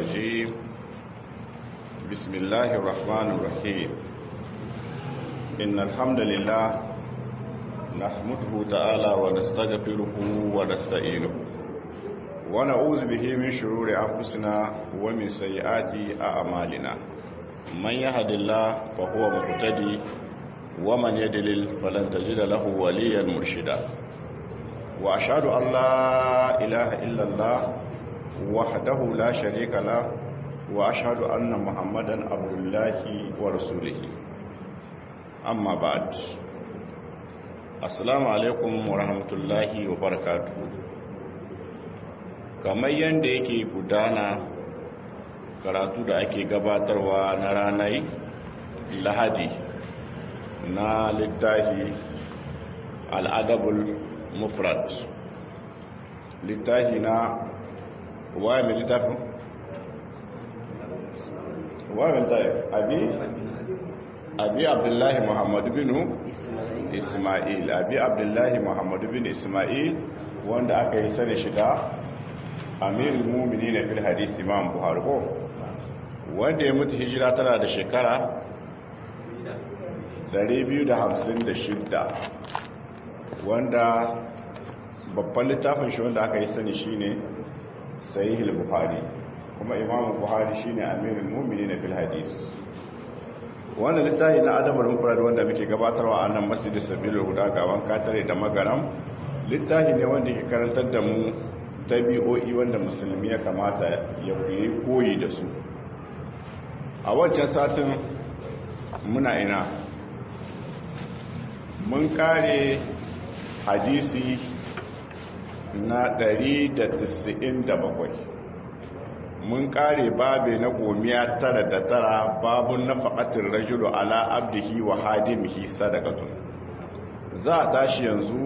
الرجيم بسم الله الرحمن الرحيم إن الحمد لله نحمده تعالى ونستغفره ونستعينه ونعوذ به من شرور أنفسنا ومن سيئات أعمالنا من يهد الله فهو مهتدي ومن يدلل فلن تجد له وليا مرشدا وأشهد أن لا إله إلا الله وحده لا شريك له وأشهد أن محمدا عبد الله ورسوله أما بعد السلام عليكم ورحمة الله وبركاته kamar yadda yake gudana karatu da ake gabatarwa na ranar lahadi na littafi al'adabul mufrad littafi na waye mai littafin? waye mai littafin abi? abi abdullahi muhammadu binu ismail abi abdullahi muhammadu binu ismail wanda aka yi sani shiga amirul mumini na fil hadis imam buhari ko wanda ya mutu hijira tana da shekara 256 wanda babban littafin shi wanda aka yi sani shine sahihul buhari kuma imam buhari shine amirul mumini na fil hadis wannan littafi na adabul mufrad wanda muke gabatarwa a nan masjidin sabilul huda gawan katare da magaram littafi ne wanda ke karantar da mu tabi'o'i wanda musulmi ya kamata ya yi koyi da su a wancan satin muna ina mun kare hadisi na 197 mun kare babe na gomiya tara da tara babun na faƙatin rajulu ala abdihi wa hadimihi sadakatun za a tashi yanzu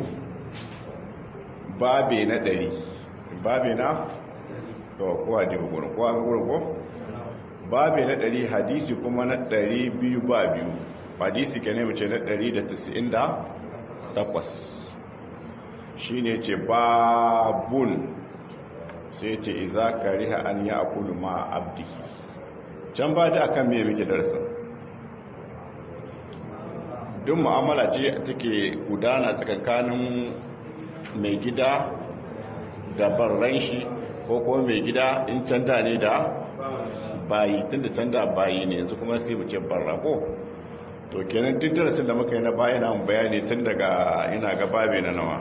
babe na ɗari babe na to kowa da gurin kowa gurin ko babe na ɗari hadisi kuma na ɗari biyu ba biyu hadisi ke ne mace na ɗari da tasi'in da takwas shi ne ce babun sai ce iza kariha an ya akulu ma abdi can ba da akan me muke darasin duk mu'amala ce take gudana tsakankanin mai gida da barran shi ko kuma mai gida in canda ne da bayi tun da canda bayi ne yanzu kuma sai mu ce barra ko to kenan duk darasin da muka yi na bayi na bayani tun daga ina ga babe na nawa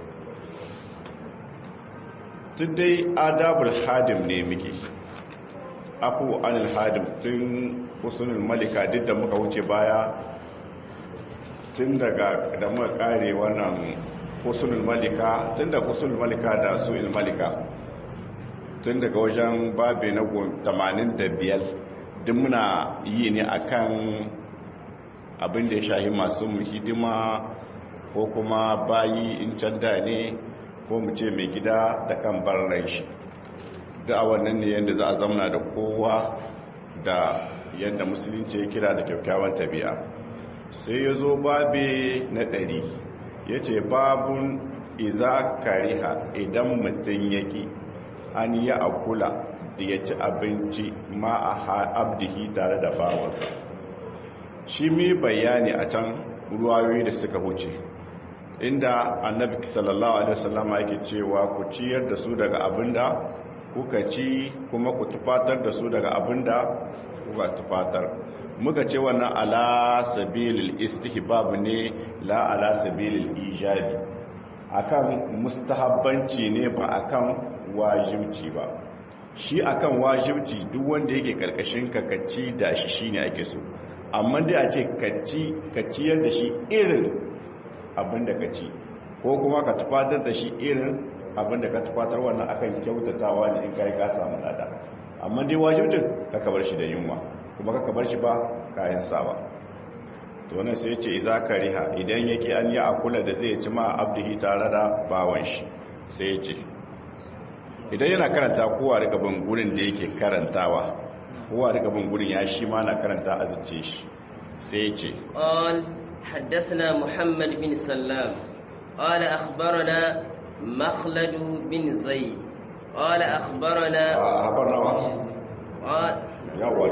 tun dai adabul hadim ne muke afu anil hadim tun usulul malika duk da muka wuce baya tun daga da muka kare wannan usulul malika tun da usulul malika da su'il malika tun daga wajen babe na 85 duk muna yi ne akan abin da ya shahi masu hidima ko kuma bayi in canda ne ko mu ce mai gida da kan barran shi da a wannan ne yadda za a zamana da kowa da yadda musulunci ya kira da kyakkyawan tabi'a sai ya zo babe na ɗari ya ce babun iza kariha idan mutum yake an yi akula da ya ci abinci ma a abdihi tare da bawansa shi mi bayani a can ruwayoyi da suka huce inda annabi sallallahu alaihi wasallama yake cewa ku ciyar da su daga abinda kuka ci kuma ku tufatar da su daga abinda kuka tufatar muka ce wannan ala sabilil istihbab ne la ala sabilil ijabi akan mustahabbanci ne ba akan wajibci ba shi akan wajibci duk wanda yake karkashin ka kaci da shi shine ake so amma dai a ce kaci kaciyar da shi irin abinda ka ci ko kuma ka tufatar da shi irin abinda ka tufatar wannan akan kyautatawa ne in kai ka samu lada amma dai wajibcin ka kabar shi da yunwa kuma ka kabar shi ba kayan sawa to wannan sai ce iza kariha idan yake an yi akula da zai ci ma abdihi tare da bawan shi sai ce idan yana karanta kowa daga bin gurin da yake karantawa kowa daga bin gurin ya shi ma na karanta a zuce shi sai ce قال حدثنا محمد بن سلام قال أخبرنا مخلد بن زيد قال أخبرنا أخبرنا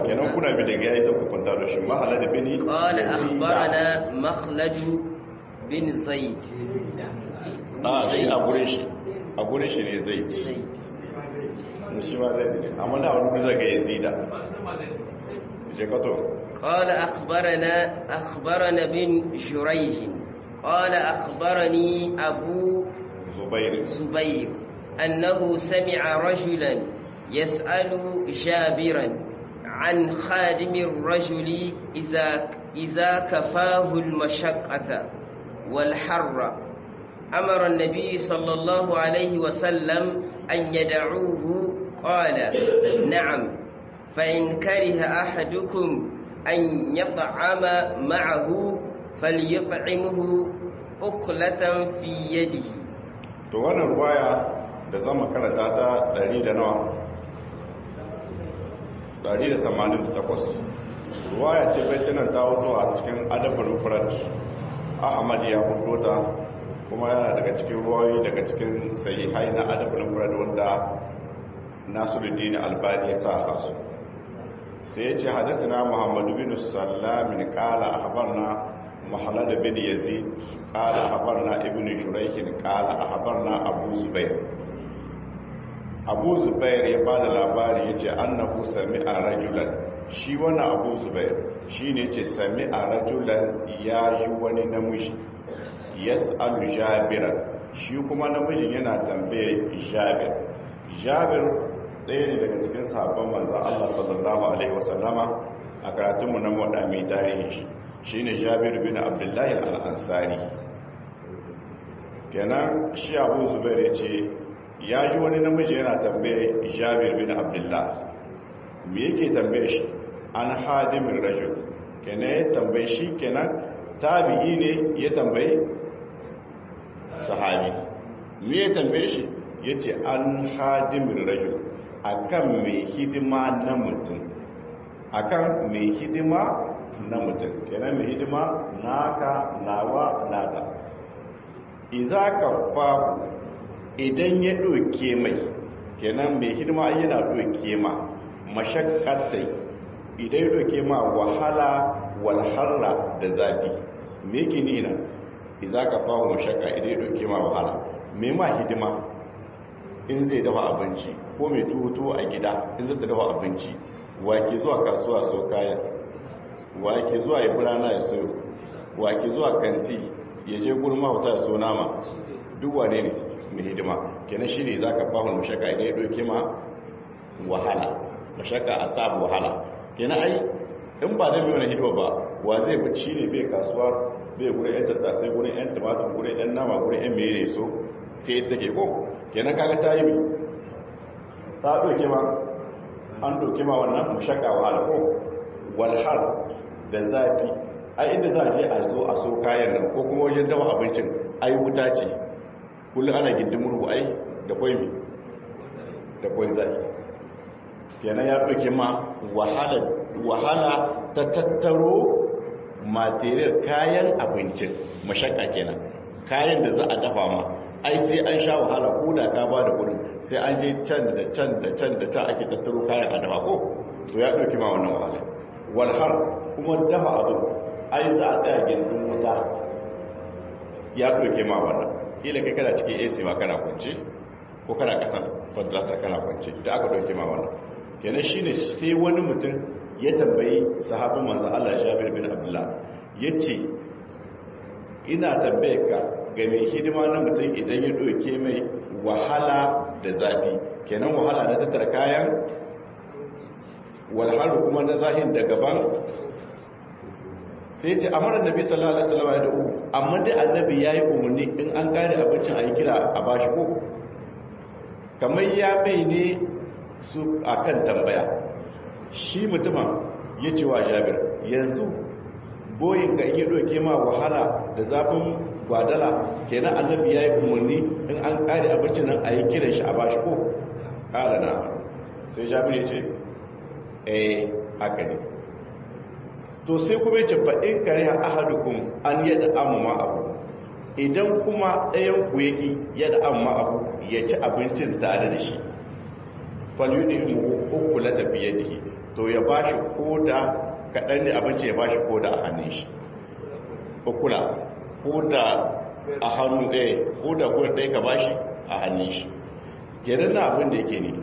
kenan kuna bi daga yayi zan kwanta da shi mahala da bini قال أخبرنا مخلد بن زيد a shi a gurin shi a gurin shi ne zai زيد shi ma zai ne amma da wani zaga yazida je kato قال أخبرنا أخبرنا بن جريج قال أخبرني أبو zubair زبير أنه سمع رجلا يسأل جابرا عن خادم الرجل إذا, إذا كفاه المشقة والحر أمر النبي صلى الله عليه وسلم أن يدعوه قال نعم فإن كره أحدكم أن يطعم معه فليطعمه أكلة في يده to wannan ruwaya da zama karanta ta 100 da nawa 188 ruwaya ce bai cinan ta hoto a cikin adabul mufrad ahmad ya hoto ta kuma yana daga cikin ruwayoyi daga cikin sahihai na adabul mufrad wanda nasiruddin albani ya sa hasu sai ya ce hadasina muhammadu bin sallamin kala ahbarna محمد بن يزيد قال أخبرنا ابن شريح قال أخبرنا أبو زبير أبو زبير يبال الأبار يجي أنه سمع رجلا shi wani abu zubair shi ne ce sami a rajulan ya yi wani namiji yas'alu jabiran shi kuma namijin yana tambaye jabir jabir ɗaya ne daga cikin sabon manzan Allah sallallahu alaihi wasallama a karatunmu na moda mai tarihin shi shine jabir bin abdullahi al'ansari kenan shi abu zubair ya ce ya ji wani namiji yana tambaye jabir bin abdullahi me yake tambaye shi an hadimin rajul kenan ya tambaye shi kenan tabi'i ne ya tambaye sahabi me ya tambaye shi ya ce an hadimin rajul akan mai hidima na mutum akan mai hidima na mutum kenan mai hidima naka nawa nata iza ka fahu idan ya ɗauke mai kenan mai hidima yana ɗauke ma mashakkatai idan ya ɗauke ma wahala walharra da zafi me gini nan iza ka fahu mashakka idan ya ɗauke ma wahala mai ma hidima in zai dafa abinci ko mai tuhutu a gida in zai dafa abinci wa ke zuwa kasuwa so kayan wa ke zuwa ya birana ya sayo wa ke zuwa kanti ya je gurin mahauta ya so nama duk wane ne mai hidima kenan shi ne za ka fahimta mashaka idan ya ɗauke ma wahala mashaka a sabu wahala kenan ai in ba zai wani hidima ba wa zai bi shi ne bai kasuwa bai gurin yan tattasai gurin yan tumatur gurin yan nama gurin yan mere so sai ya take ko kenan kaga ta yi mai ta ɗauke ma an ɗauke ma wannan mashaka wahala ko walhar da zafi ai inda za a je a zo a so kayan nan ko kuma wajen dawa abincin ai wuta ce kullum ana gindin murhu ai da kwai mi da kwai zafi kenan ya ɗauke ma wahala ta tattaro material kayan abincin mashaka kenan kayan da za a dafa ma ai sai an sha wahala ko da ka ba da kudin sai an je can da can da can da can ake tattaro kayan a dafa ko to ya ɗauki ma wannan wahala walhar kuma dafa abin ai za a tsaya gindin wuta ya ɗauke ma wannan kila kai kana cikin ac ma kana kwance ko kana kasan fadlatar kana kwance da aka ɗauke ma wannan kenan shine sai wani mutum ya tambayi sahabin manzan Allah Jabir bin Abdullah yace ina tambaye ka ga mai hidima na mutum idan ya ɗauke mai wahala da zafi kenan wahala na tattara kayan walhalu kuma na zahin da gaban sai ce amara nabi sallallahu alaihi wasallam ya da'u amma dai annabi yayi umarni in an kare abincin a yi kira a bashi ko kamar ya bai ne su akan tambaya shi mutumin ya ce wa jabir yanzu boyin ga iya doke ma wahala da zafin gwadala kenan annabi yayi umarni in an kare abincin nan a yi kiran shi a bashi ko kala na sai jabir ya ce eh haka ne to sai kuma yace fa in kariha ahadukum an yada amma abu idan kuma ɗayan ku yaki yada amma abu ya ci abincin tare da shi fal yudimu ukula tafiyadihi to ya ba shi koda kaɗan ne abinci ya ba shi koda a hannun shi kula koda a hannu ɗaya koda koda ɗaya ka ba shi a hannun shi kenan na abin da yake ne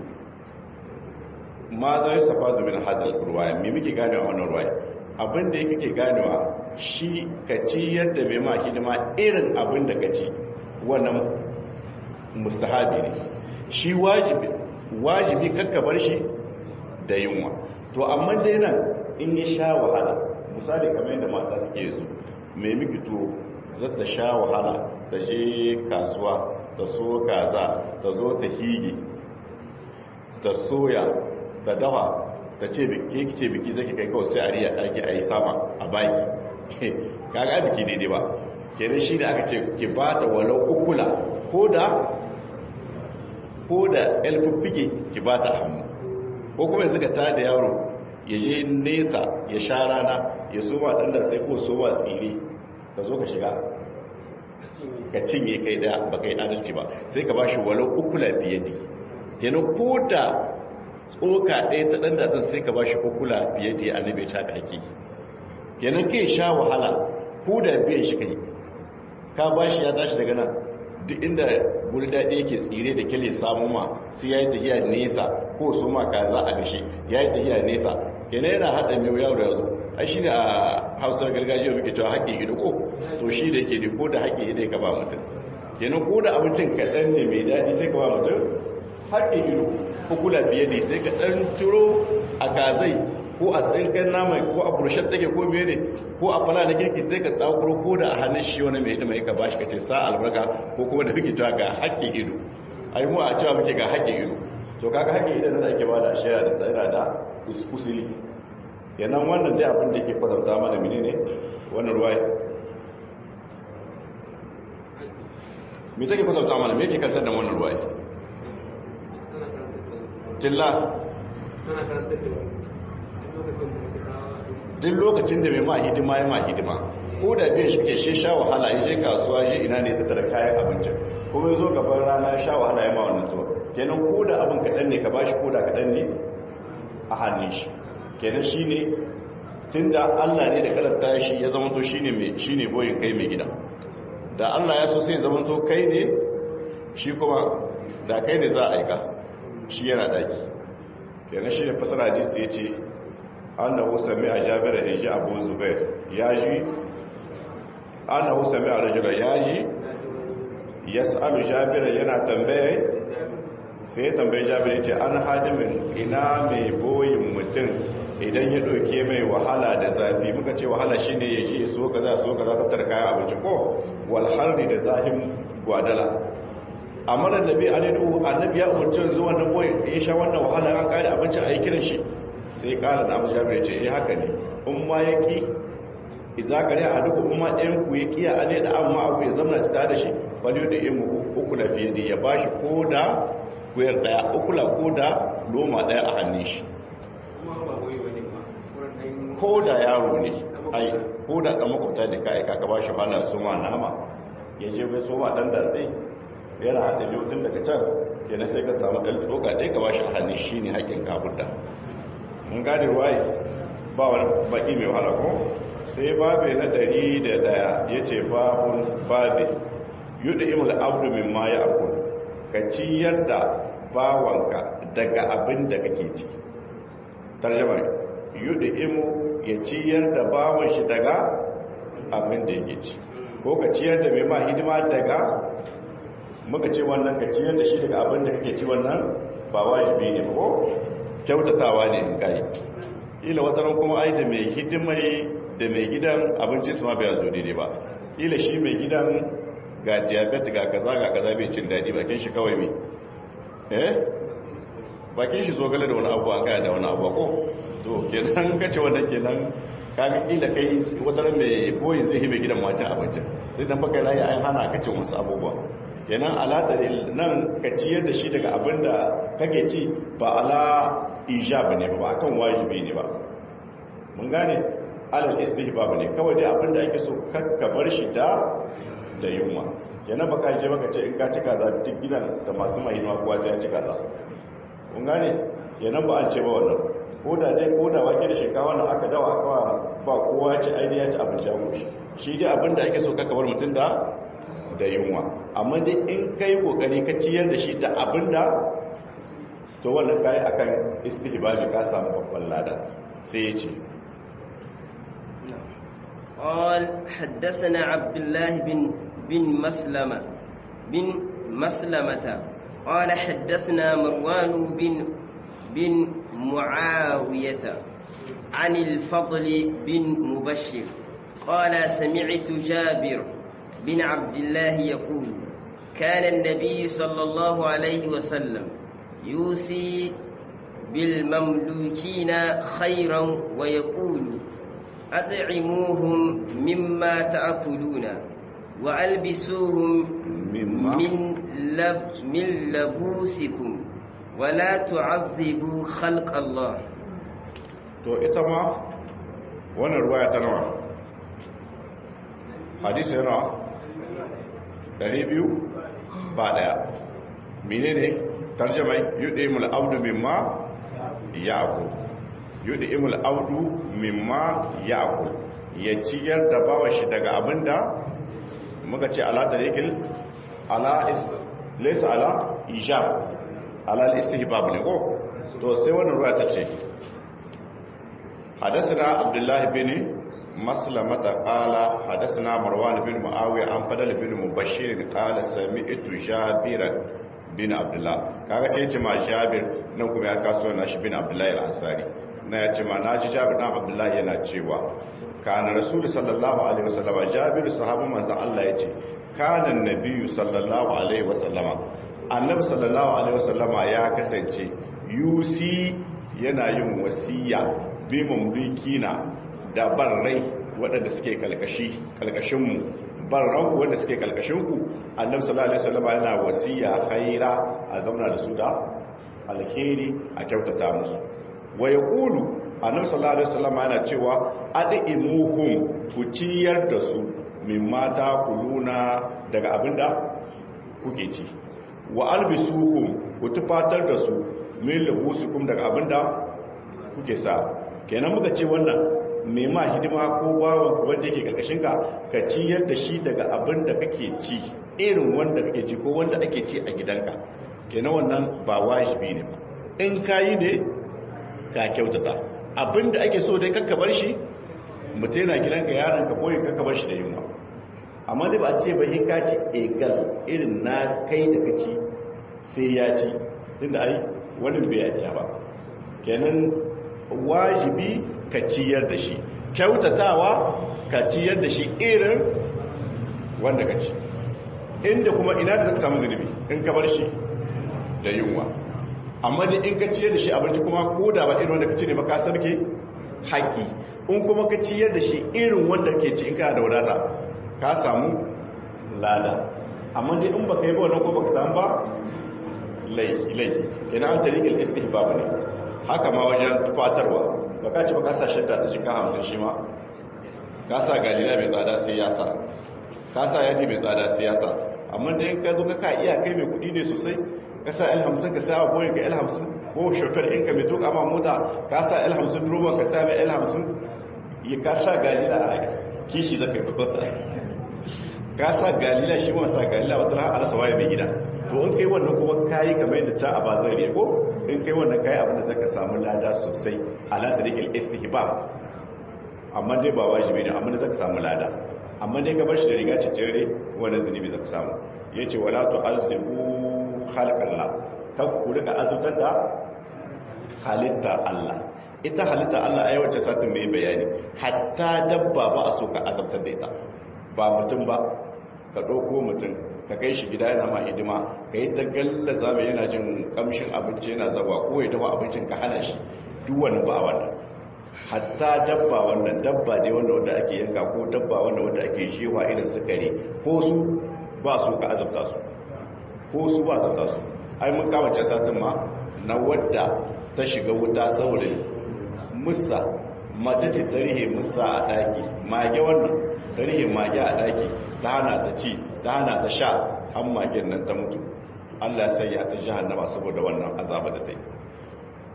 ma zai safa zumin hazal ruwaya mai muke ganewa wannan ruwaya abin da yake ke ganewa shi ka ci yadda mai ma hidima irin abin da ka ci wannan mustahabi ne shi wajibi wajibi kakka bar shi da yunwa to amma dai nan in ya sha wahala misali kamar yadda mata suke yanzu mai miki to zata sha wahala ta je kasuwa ta so kaza ta zo ta higi ta soya ta dawa ta ce biki ce biki zaki kai kawai sai a riya ɗaki a yi sama a baki kaga biki daidai ba kenan shi da aka ce ki ba ta walau ukula ko da ko da elfuffike ki ba ta hannu ko kuma yanzu ka tada yaro ya je nesa ya sha rana ya soma ɗan da sai ko soma tsire ka zo ka shiga ka cinye kai da ba kai adalci ba sai ka ba shi walau ukula fiye ne kenan ko da tsoka ɗaya ta ɗan datsan sai ka ba shi ukula fiye da annabi ta ka ake kenan kai sha wahala ko da biyan shi kai ka ba shi ya tashi daga nan duk inda guri daɗi yake tsire da kyale samu ma sai ya yi tafiya nesa ko su ma ka za a gashi ya yi tafiya nesa kenan yana haɗa mai yau da yanzu ai shi ne a hausar gargajiya muke cewa haƙƙi ido ko to shi da yake da ko da haƙƙi ido ka ba mutum kenan ko da abincin kaɗan ne mai daɗi sai ka ba mutum haƙƙi ido ko kula biye ne sai ka ɗan turo a kazai ko a tsinkan nama ko a burushen take ko biye ne ko a fala na kirki sai ka tsakuro ko da a hannun shi wani mai hidima ka bashi ka ce sa albarka ko kuma da muke cewa ga haƙƙin ido ai mu a cewa muke ga haƙƙin ido to kaga haƙƙin ido da ake ba da shaya da tsira da usuli yanan wannan dai abin da ke kwatanta mana mene ne wannan ruwaya me take kwatanta mana me yake kantar da wannan ruwaya tilla duk lokacin da mai ma hidima ya ma hidima ko da biyan shi ke shi sha wahala ya je kasuwa ya ina ne tattara kayan abincin kuma ya zo gaban rana ya sha wahala ya ma wannan zuwa kenan ko da abin kaɗan ne ka bashi ko da kaɗan ne a hannun shi kenan shi ne tun da allah ne da karanta shi ya zamanto shi ne mai shi ne boyin kai mai gida da allah ya so sai zamanto kai ne shi kuma da kai ne za a aika shi yana daki kenan shi ne fasara hadisi ya ce annahu sami a jabira in ji abu zubair ya ji annahu sami a rajula ya ji ya sa'alu jabira yana tambaye sai ya tambaye jabira ce an hadimin ina mai boyin mutum idan ya ɗauke mai wahala da zafi muka ce wahala shi ne ya ji ya so ka za so ka za fitar kayan abinci ko walharri da zahin gwadala amma da nabi a nadu annabi ya umarci zuwa na boyin ya sha wannan wahala an kare abincin a yi kiran shi sai kala na abu jabir ce eh haka ne in ma ya ki idza kare a duk umma ɗayan ku ya kiya ane da amma abu ya zama ta da shi bali da imu uku da fiye da ya bashi ko da kuyar daya uku la ko da loma daya a hannun shi ko da yaro ne ai ko da dan makwabta da kai ka ka bashi hana su ma nama ya je bai so ma dan da sai yana hada biyu tun daga can kenan sai ka samu dan tsoka dai ka bashi a hannun shi ne haƙin kafurda mun gane ruwaye ba wani baki mai wahala ko sai babe na ɗari da ɗaya ya ce babun babe yuɗa imul abdu min ma ya akul ka ciyar da bawanka daga abin da kake ci tarjamar yuɗa imu ya ciyar da bawan shi daga abin da yake ci ko ka ciyar da mai ma hidima daga muka ce wannan ka ciyar da shi daga abin da kake ci wannan ba wajibi ne ko kyautatawa ne in kai ila wataran kuma ai da mai hidimai da mai gidan abinci su ma bai zo daidai ba ila shi mai gidan ga diabetes ga kaza ga kaza bai cin dadi bakin shi kawai me eh bakin shi zogale da wani abu an kaya da wani abu ko to kenan kace wannan kenan kaga ila kai wataran mai boyin zai hibe gidan mace abinci sai dan baka layi an hana ka cin wasu abubuwa kenan ala nan ka ciyar da shi daga abin da kake ci ba ala ijaba ne ba akan wajibi ne ba mun gane alal istihbab ne kawai dai abin da ake so kakka bar shi da da yunwa kenan baka je baka ce in ka ci kaza duk gidan da masu mahimma kuwa sai ya ci kaza mun gane kenan ba an ce ba wannan ko da dai ko da wake da shinkawa na aka dawa aka ba kowa ci aini ya ci abinci ya goshi shi dai abin da ake so ka kabar mutum da da yunwa amma dai in kai kokari ka ciyar da shi da abin da to wannan kai akan istihbabi ka samu babban lada sai ya ce قال حدثنا عبد الله بن بن مسلمة بن مسلمة قال حدثنا مروان بن بن معاوية عن الفضل بن مبشر قال سمعت جابر بن عبد الله يقول كان النبي صلى الله عليه وسلم يوصي بالمملوكين خيرا ويقول أطعموهم مما تأكلون وألبسوهم مما من, لب من لبوسكم ولا تعذبوا خلق الله to ita ma wannan ruwaya ta nawa hadisi yana 200 ba daya menene tarjamai yudimul abdu mimma ya'kul yudimul abdu mimma ya'kul ya ciyar da bawa shi daga abinda muka ce ala tariqil ala is laysa ala ijab ala al-istihbab ne ko to sai wannan ruwaya ta ce حدثنا عبد الله بن مسلمة قال حدثنا مروان بن معاوية عن فضل بن مبشر قال سمعت جابر بن عبد الله kaga ce ce ma Jabir nan kuma ya kaso na shi bin Abdullah al-Ansari na ya ce ma naji Jabir dan Abdullah yana cewa kana Rasul sallallahu alaihi wasallama Jabir sahabban manzo Allah yace kana nabiyyu sallallahu alaihi wasallama annabi sallallahu alaihi wasallama ya kasance yusi yana yin wasiya bi mamlikina da barrai waɗanda suke kalkashi kalkashinmu barranku wanda suke kalkashinku annabi sallallahu alaihi wasallam yana wasiya khaira a zauna da su da alkhairi a kyautata musu wa yaqulu annabi sallallahu alaihi wasallam yana cewa adimuhum ku ciyar da su min mata kuluna daga abinda kuke ci wa albisuhum ku tufatar da su min labusukum daga abinda kuke sa kenan muka ce wannan mai ma hidima ko bawan wanda yake karkashin ka ka ciyar da shi daga abin da kake ci irin wanda kake ci ko wanda ake ci a gidanka kenan wannan ba wajibi ne ba in kayi ne ka kyautata abin da ake so dai kakka bar shi mutum yana gidanka yaron ka koyi kakka bar shi da yunwa amma dai ba a ce ba in ka ci egal irin na kai da ka ci sai ya ci tunda ai wani bai ya ba kenan wajibi ka ciyar da shi kyautatawa ka ciyar da shi irin wanda ka ci inda kuma ina da zaka samu zunubi in ka bar shi da yunwa amma da in ka ciyar da shi abinci kuma ko da ba irin wanda ka ci ne ba ka sarke haƙi in kuma ka ciyar da shi irin wanda ke ci in ka da wadata ka samu lada amma dai in baka yi ba wannan ko baka samu ba laifi laifi kenan an tariqil istihbab ne haka ma wajen tufatarwa ba ka ci ba ka sa shadda ta jika hamsin shi ma ka sa galila mai tsada sai ya sa ka sa yadi mai tsada sai ya sa amma da yin ka zo ka iya kai mai kudi ne sosai ka sa l hamsin ka sa boyin ka l hamsin ko shofar in ka mai tuka ma mota ka sa l hamsin roban ka sa mai l hamsin ya ka sa galila a kishi zaka ka sa galila shi ma sa galila wata ran alasa waye mai gida to in kai wannan kuma kayi kamar yadda ta a bazari ko in kai wannan kayi abin da zaka samu lada sosai ala tariqil istihbab amma dai ba wajibi ne amma da zaka samu lada amma dai ka bar shi da riga cicire wannan zunubi zaka samu yace wala tu'azzibu khalqallah kan ku rika azutar da halitta Allah ita halitta Allah ai wacce satin mai bayani hatta dabba ba a so ka azabtar da ita ba mutum ba ka ɗauko mutum ka kai shi gida yana ma hidima ka yi ta gallaza mai yana jin kamshin abinci yana zaba ko ya dafa abincin ka hana shi duk wani ba wannan hatta dabba wannan dabba ne wanda wanda ake yanka ko dabba wanda wanda ake shewa irin sukari ko su ba su ka azabta su ko su ba azabta su ai mun kama ce satin ma na wadda ta shiga wuta saurin musa mace ce tarihi musa a daki mage wannan tarihi mage a daki ta hana ta ci ta hana ta sha an magen nan ta mutu Allah sai ya ta jahannama saboda wannan azaba da ta yi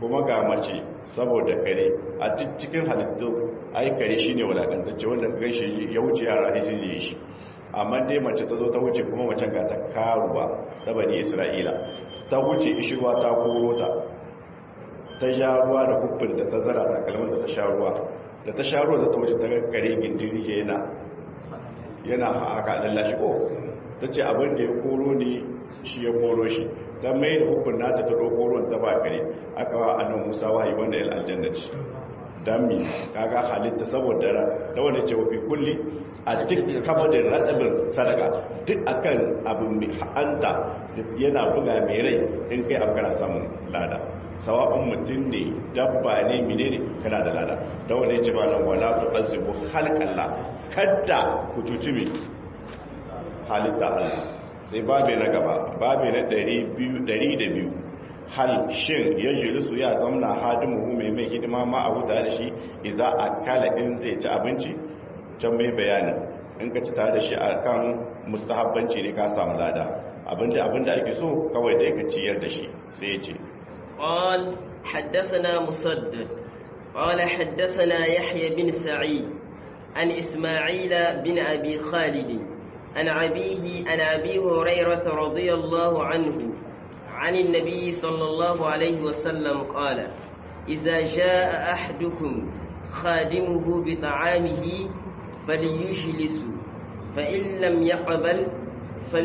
kuma ga mace saboda kare a cikin halittu ai kare shine walakantacce wanda ka gaishe ya wuce yara ne zai shi amma dai mace ta zo ta wuce kuma macen ga ta karuwa ta bani isra'ila ta wuce ishirwa ta koro ta ta sha ruwa da hukunta ta zara ta kalmar da ta sha ruwa da ta sha ruwa za ta wuce ta kare gindiri yana yana haka lallashi ko ta ce abin da ya koro ne shi ya koro shi ta mai da hukun nata ta ɗauko ruwan ta ba kare aka wa annan musa wahayi wanda ya aljanna ce don mi kaga halitta saboda ra da wanda ce wafi kulli a duk kamadin ratsibin sadaka duk akan abin mai ha'anta yana buga mai rai in kai abu kana samun lada sawa'un mutum ne dabba ne mine ne kana da lada da wanda ya ce ba nan wala tu azibu halkalla kadda ku cuci mai halitta Allah sai babe na gaba babe na 200 hal shin ya jirisu ya zamna hadimu mai mai hidima ma a wuta da shi iza a kala in zai ci abinci can mai bayanin in ka ci tare da shi a kan mustahabbanci ne ka samu lada abinda abinda ake so kawai da ka ciyar da shi sai ya ce قال حدثنا مسدد قال حدثنا يحيى بن سعيد عن إسماعيل بن أبي خالد عن أبيه عن أبي هريرة رضي الله عنه عن النبي صلى الله عليه وسلم قال إذا جاء أحدكم خادمه بطعامه فليجلس فإن لم يقبل فل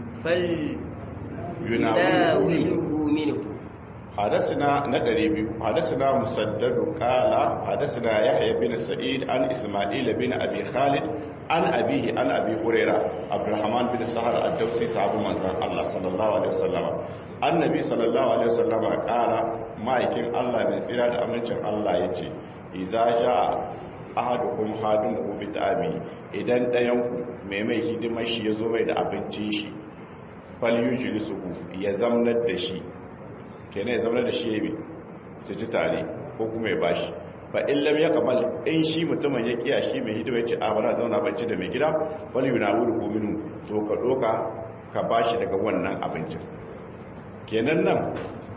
فليناوله منه حدثنا ندري حدثنا مسدد قال حدثنا يحيى بن سعيد عن إسماعيل بن أبي خالد an abihi an abi huraira abdurrahman bin sahar ad-dawsi sahabu manzon Allah sallallahu alaihi wasallam annabi sallallahu alaihi wasallam kara ma'aikin Allah mai tsira da amincin Allah yace idza jaa ahadukum hadimu bi ta'ami idan dayan ku mai mai hidimar shi yazo mai da abincin shi fal yujlisuhu ya zamnar da shi kenan ya zamnar da shi yayi su ci tare ko kuma ya bashi fa in lam yaqbal in shi mutumin ya kiya shi mai hidima yace a bara zauna banci da mai gida fal yunawuru minu to ka doka ka bashi daga wannan abincin kenan nan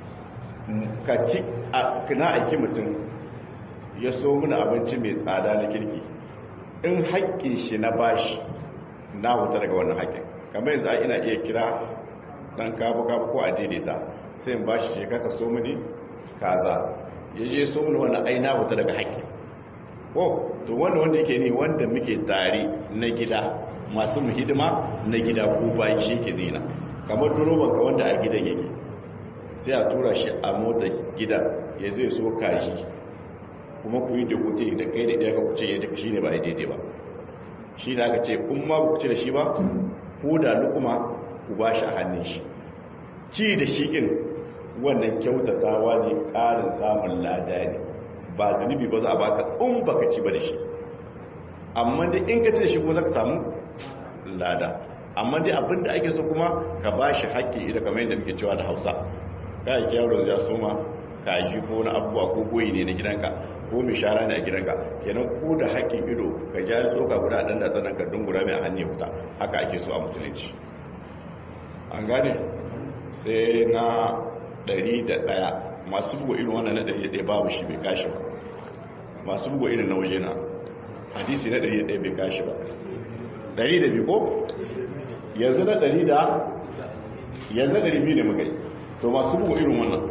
ka ci kana aiki mutum ya so mana abinci mai tsada na kirki in haƙƙin shi na bashi na huta daga wannan haƙƙin kamar yanzu ina iya kira dan kabu kabu ko a daidaita sai in bashi je ka so mini kaza ya je so mun wani aina wata daga haƙƙi ko to wanda wanda yake ne wanda muke tare na gida masu mu hidima na gida ko bayan shi ke zina kamar duroban ka wanda a gidan yake sai a tura shi a mota gida ya zai so kashi kuma ku yi da kuce da kai da ɗaya ka kuce ya duka shi ne ba a daidai ba shi da aka ce kun ma ku ci da shi ba ku da lukuma ku ba shi a hannun shi ci da shi ɗin wannan kyautatawa ne ƙarin samun lada ne ba zunubi ba za a baka in baka ci ba da shi amma dai in ka ci da shi kuma za ka samu lada amma dai abinda ake so kuma ka ba shi haƙƙi ida kamar yadda muke cewa da hausa ka yi kyawar ya soma kaji ko na abubuwa ko goyi ne na gidanka ko mai shara ne a gidanka kenan ko da haƙƙin ido ka ja tsoka guda a ɗan da tsanan ka dungura mai a hannun wuta haka ake so a musulunci an gane sai na ɗari da ɗaya masu bugu irin wannan na ɗari da ɗaya babu shi bai kashi ba masu bugu irin na waje na hadisi na ɗari da ɗaya bai kashi ba ɗari da biyu ko yanzu na ɗari da yanzu ɗari biyu ne muka yi to masu bugu irin wannan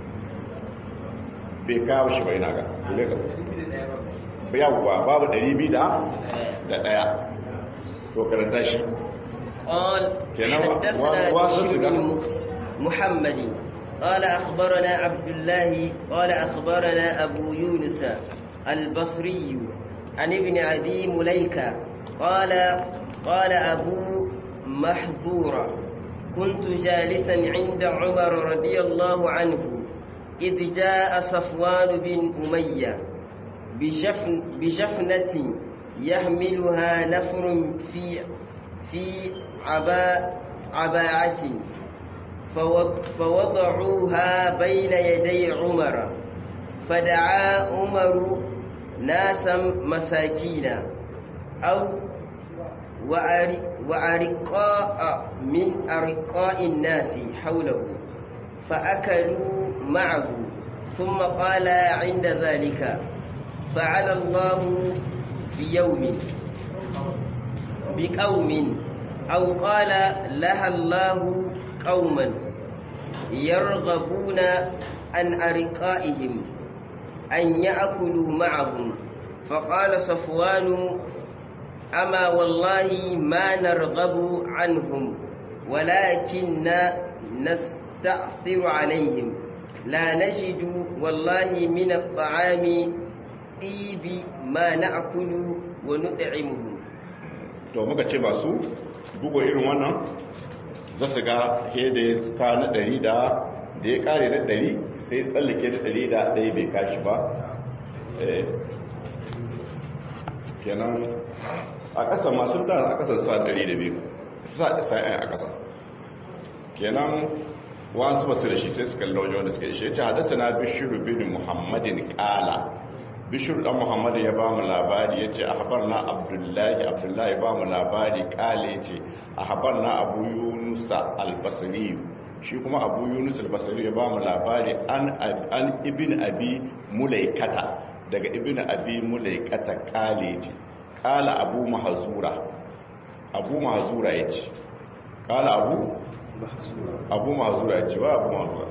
bai kawo shi bai naga kule ka yawwa babu ɗari biyu da ɗaya to karanta shi قال حدثنا بشير بن محمد قال أخبرنا عبد الله قال أخبرنا أبو يونس البصري عن ابن أبي مليكة قال قال أبو محظورة كنت جالسا عند عمر رضي الله عنه إذ جاء صفوان بن أمية بجفن بجفنة يحملها نفر في في عباء عباعة فوضعوها بين يدي عمر فدعا عمر ناسا مساكين أو وأرقاء من أرقاء الناس حوله فأكلوا معه ثم قال عند ذلك فعل الله بيوم بقوم أو قال لها الله قوما يرغبون عن أرقائهم أن يأكلوا معهم فقال صفوان أما والله ما نرغب عنهم ولكن نستأثر عليهم لا نجد والله من الطعام طيب ما نأكل ونطعمه to muka ce masu bugu irin wannan za su ga hede ka na ɗari da da ya kare na ɗari sai tsallake da ɗari da ɗaya bai kashi ba kenan a ƙasa masu da a ƙasar sa ɗari da biyu sa sa'ayin a ƙasa kenan wasu basu da shi sai su kalli wajen wanda suka yi shi ya ce hadasa na bishiru bin muhammadin ƙala bishiru ɗan muhammadu ya ba mu labari ya ce a habar na abdullahi abdullahi ba mu labari ƙale ce a habar na abu yunusa albasari shi kuma abu yunus albasari ya ba mu labari an ibin abi mulaikata daga ibin abi mulaikata ƙale ce ƙala abu mahazura abu mahazura ya ce ƙala abu abu mahazura ya ce wa abu mahazura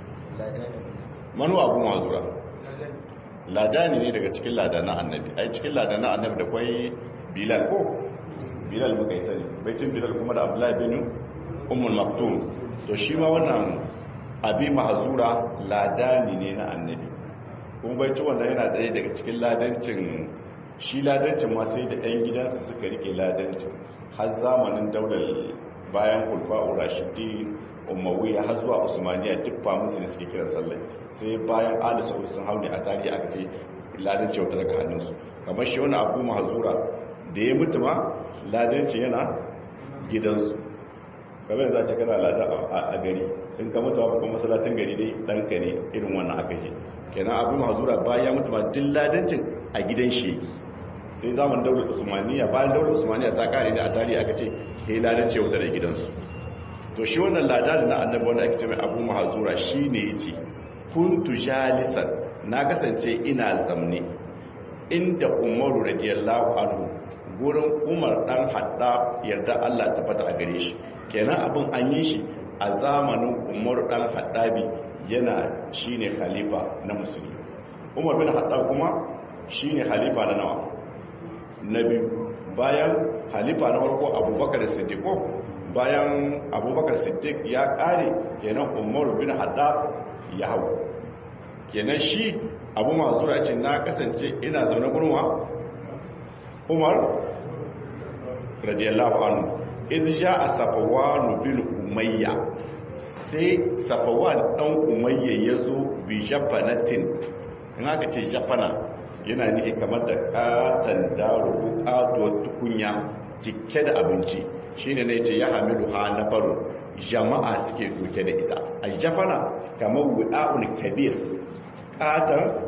manu abu mahazura ladani ne daga cikin ladana annabi ai cikin ladana annabi da kwai bilal ko bilal muka yi sani baitin bilal kuma da abdullahi bin ummul maktum to shi ma wannan abi mahazura ladani ne na annabi kuma baitin wannan yana daya daga cikin ladancin shi ladancin ma sai da ɗan gidansa suka rike ladancin har zamanin daular bayan kulfa'u rashidi umawiya har zuwa usmaniya duk famusu ne suke kiran sallai sai bayan ali sa'ud sun haune a tarihi aka ce ladanci wata daga hannunsu kamar shi wani abu mahazura da ya mutu ma ladanci yana gidansu kamar za ce kana ladan a gari in ka mutu ba kuma masallacin gari dai ɗanka ne irin wannan aka yi kenan abu mahazura bayan ya mutu ma duk ladancin a gidan shi sai zaman daular usmaniya bayan daular usmaniya ta kare da a tarihi aka ce sai ladanci wata da gidansu to shi wannan lada na annabi wanda ake ce mai abu mahazura shi ne ya ce kuntu jalisan na kasance ina zamne inda umaru radiyallahu anhu gurin umar dan hadda yarda Allah ta fata a gare shi kenan abin an yi shi a zamanin umaru dan haddabi yana shine khalifa na musulmi umar bin haddab kuma shine khalifa na nawa na biyu bayan khalifa na farko abubakar siddiq bayan abubakar siddiq ya kare kenan umar bin haddab ya hau kenan shi abu mazura ce na kasance ina zaune gurma umar radiyallahu anhu idh a safwan bin umayya sai safawan dan umayya yazo bi jafanatin in aka ce jafana yana nihi kamar da katan daro ko katuwar tukunya cike da abinci shine ne ce ya hamilu ha na faru jama'a suke doke da ita a jafana kamar wuda'un kabir katar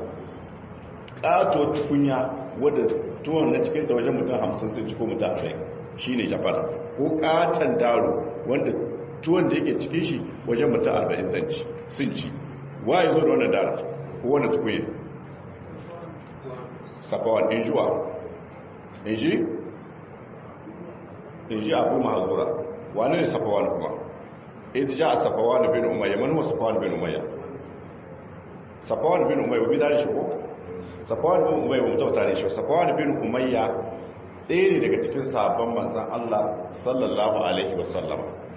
kato tukunya wadda tuwon na cikin ta wajen mutum hamsin sun ciko mutum arba'in shi ne jafana ko katon daro wanda tuwon da yake cikin shi wajen mutum arba'in sun ci waye zo da wannan dara ko wannan tukunya safawan injuwa inji inji abu mahazura wane ne safawan kuma ita ja a safawan bin umayya manuwa safawan bin umayya safawan bin umayya bi dare shi ko safawan bin umayya mutum tare shi safawan bin umayya ɗaya ne daga cikin sabon manzan Allah sallallahu alaihi wasallam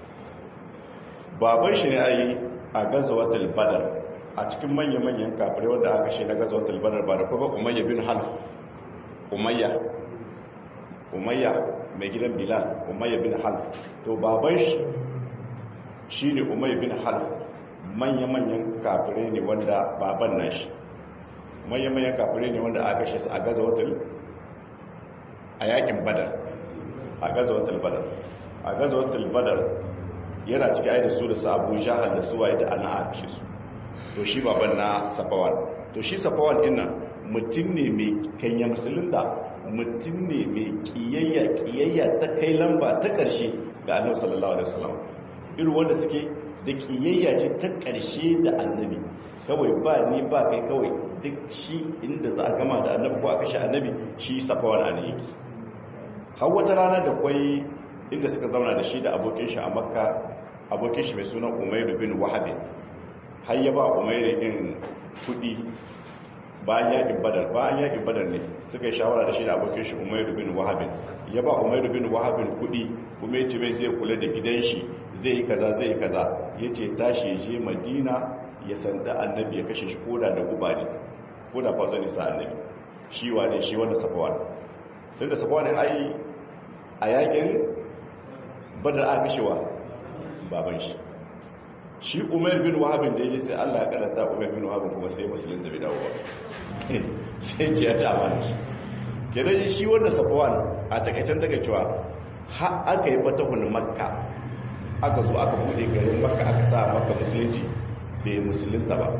baban shi ne ayi a gazawatul badar a cikin manya-manyan kafirai wanda aka shi na gazawatul badar ba da kuma umayya bin half umayya umayya mai gidan bilal umayya bin half to baban shi shi ne umayya bin half manya-manyan kafirai ne wanda baban na shi manya-manyan kafirai ne wanda aka shi a gazawatul a yakin badar a gazawatul badar a gazawatul badar yana ciki aida su da sabon shahar da suwa ita ana aka shi su to shi baban na safawan to shi safawan dinnan mutum ne mai kanya musulunta mutum ne mai kiyayya kiyayya ta kai lamba ta karshe ga annabi sallallahu alaihi wasallam irin wanda suke da kiyayya ce ta karshe da annabi kawai ba ni ba kai kawai duk shi inda za a gama da annabi ko a kashe annabi shi safawan an yake har wata rana da kwai inda suka zauna da shi da abokin shi a makka abokin shi mai sunan umairu bin wahabi har ya ba umairu din kudi bayan yakin badar bayan yakin badar ne suka yi shawara da shi da abokin shi umairu bin wahabi ya ba umairu bin wahabi kudi kuma ya ce mai zai kula da gidan shi zai yi kaza zai yi kaza ya ce tashi ya je madina ya sanda annabi ya kashe shi koda da guba ne koda fa zai sa annabi shi wane shi wanda safawa tun da safawa ne ai a yakin badar a kashewa baban shi shi umar bin wahabin da ya sai allah ya karanta umar bin wahabin kuma sai musulun da bai dawo ba sai ce ya ci amana shi kenan shi wanda safawan a takaicen daga cewa har aka yi fatahun makka aka zo aka bude garin makka aka sa makka musulunci bai musulunta ba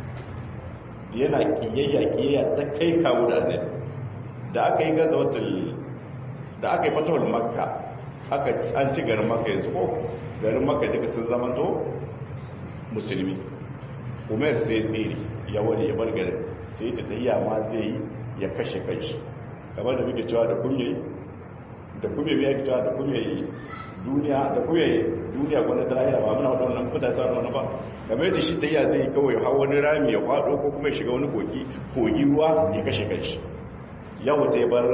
yana kiyayya kiyayya ta kai kawo da annabi da aka yi gaza wata da aka yi fatahun makka aka an ci garin makka yanzu ko garin makka duka sun zama to musulmi umar sai tsiri ya wani ya bar garin sai ta tahiya ma zai yi ya kashe kanshi kamar da muke cewa da kunye da kunye ya cewa da kunye duniya da kunye duniya gwanda ta lahira ba muna wadannan kuta ta wani ba kamar yadda shi tahiya zai yi kawai hawa wani rami ya kwado ko kuma ya shiga wani kogi kogi ruwa ya kashe kanshi yau ta ya bar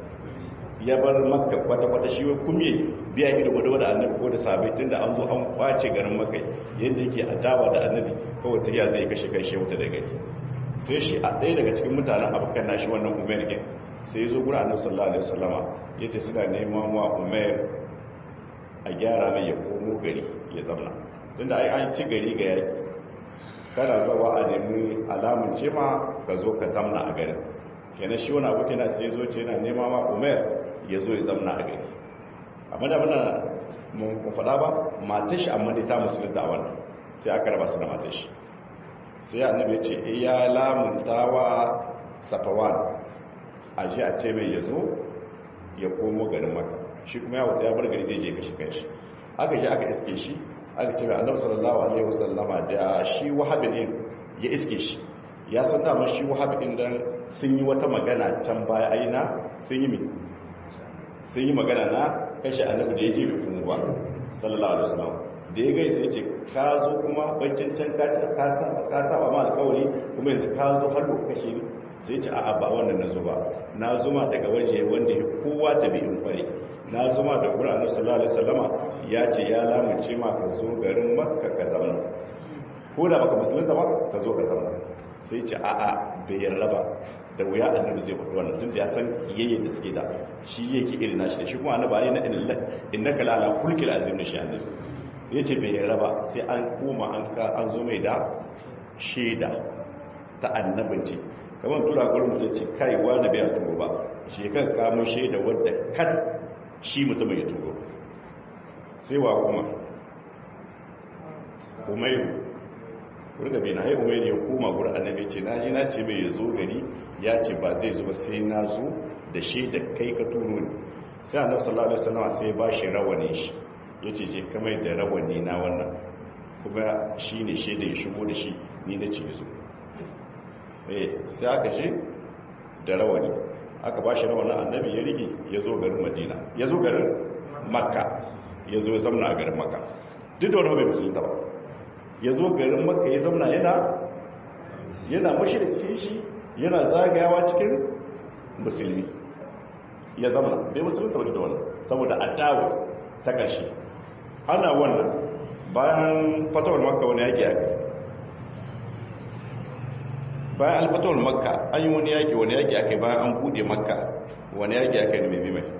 ya bar makka kwata-kwata shi wai kumye biya ido wadda wadda annabi ko da sabai tun da an zo an kwace garin makka yadda yake adawa da annabi kawai ta iya zai kashe kai wuta da gari sai shi a ɗaya daga cikin mutanen abokan nashi wannan umar gin sai ya zo gura annabi sallallahu alaihi wasallama ya ce suna neman wa umar a gyara mai ya komo gari ya zauna tun da ai an ci gari ga yaki kana zuwa a nemi alamun ce ma ka zo ka zamna a garin kenan shi wani abokin na sai zo ce yana nema ma umar ya zo ya zamna a gari amma da muna mun faɗa ba matar shi amma dai ta musulunta a wannan sai aka raba su da matar shi sai annabi ce e ya lamunta wa safawan a ji a ce mai ya zo ya komo garin maka shi kuma ya wata ya bar gari zai je kashi kanshi aka je aka iske shi aka ce mai annabi sallallahu alaihi wasallama da shi wahabin ya iske shi ya san dama shi wahabin dan sun yi wata magana can baya aina sun yi sun yi magana na kashe annabi da ya je bai kuma ba sallallahu alaihi wasallam da ya gai sai ce ka zo kuma baccin can ka saba ma alkawari kuma yanzu ka zo har da kashe ni sai ce a'a ba wannan na zo ba na zuma daga waje wanda ya kowa ta bi in kware na zuma da gurin annabi sallallahu alaihi wasallama ya ce ya lamunce ma ka zo garin makka ka zama ko da baka musulunta ba ka zo ka zama sai ce a'a bai yarda ba da wuya annabi zai faɗi wannan tun da ya san kiyayyen da suke da shi yake irin nashi da shi kuma annabi ayi na inna innaka la ala kulkil azim da shi annabi yace bai yarda ba sai an koma an ka an zo mai da shaida ta annabinci kamar tura gurin mutum ce kai wani bai turo ba shi kan kamo shaida wadda kan shi mutum ya turo sai wa kuma umairu kurga bai na hai umairu ya koma gurin annabi ce na ji na ce mai ya zo gari ya ce ba zai zo ba sai na zo da shaida kai ka turo ne sai annabi sallallahu alaihi wasallam sai ba shi rawani shi yace je kamar da rawani na wannan kuma shine shaida ya shigo da shi ni na ce zo eh sai aka je da rawani aka ba shi rawanin annabi ya rige ya zo garin madina ya zo garin makka ya zo ya zamna a garin makka duk da wani bai musulunta ba ya zo garin makka ya zamna yana yana mashirkin shi yana zagayawa cikin musulmi ya zamna bai musulunta ba da wannan saboda adawa ta ƙarshe ana wannan bayan fatawar makka wani yaƙi aka bayan alfatawar makka an yi wani yaƙi wani yaƙi aka bayan an buɗe makka wani yaƙi aka yi mai mai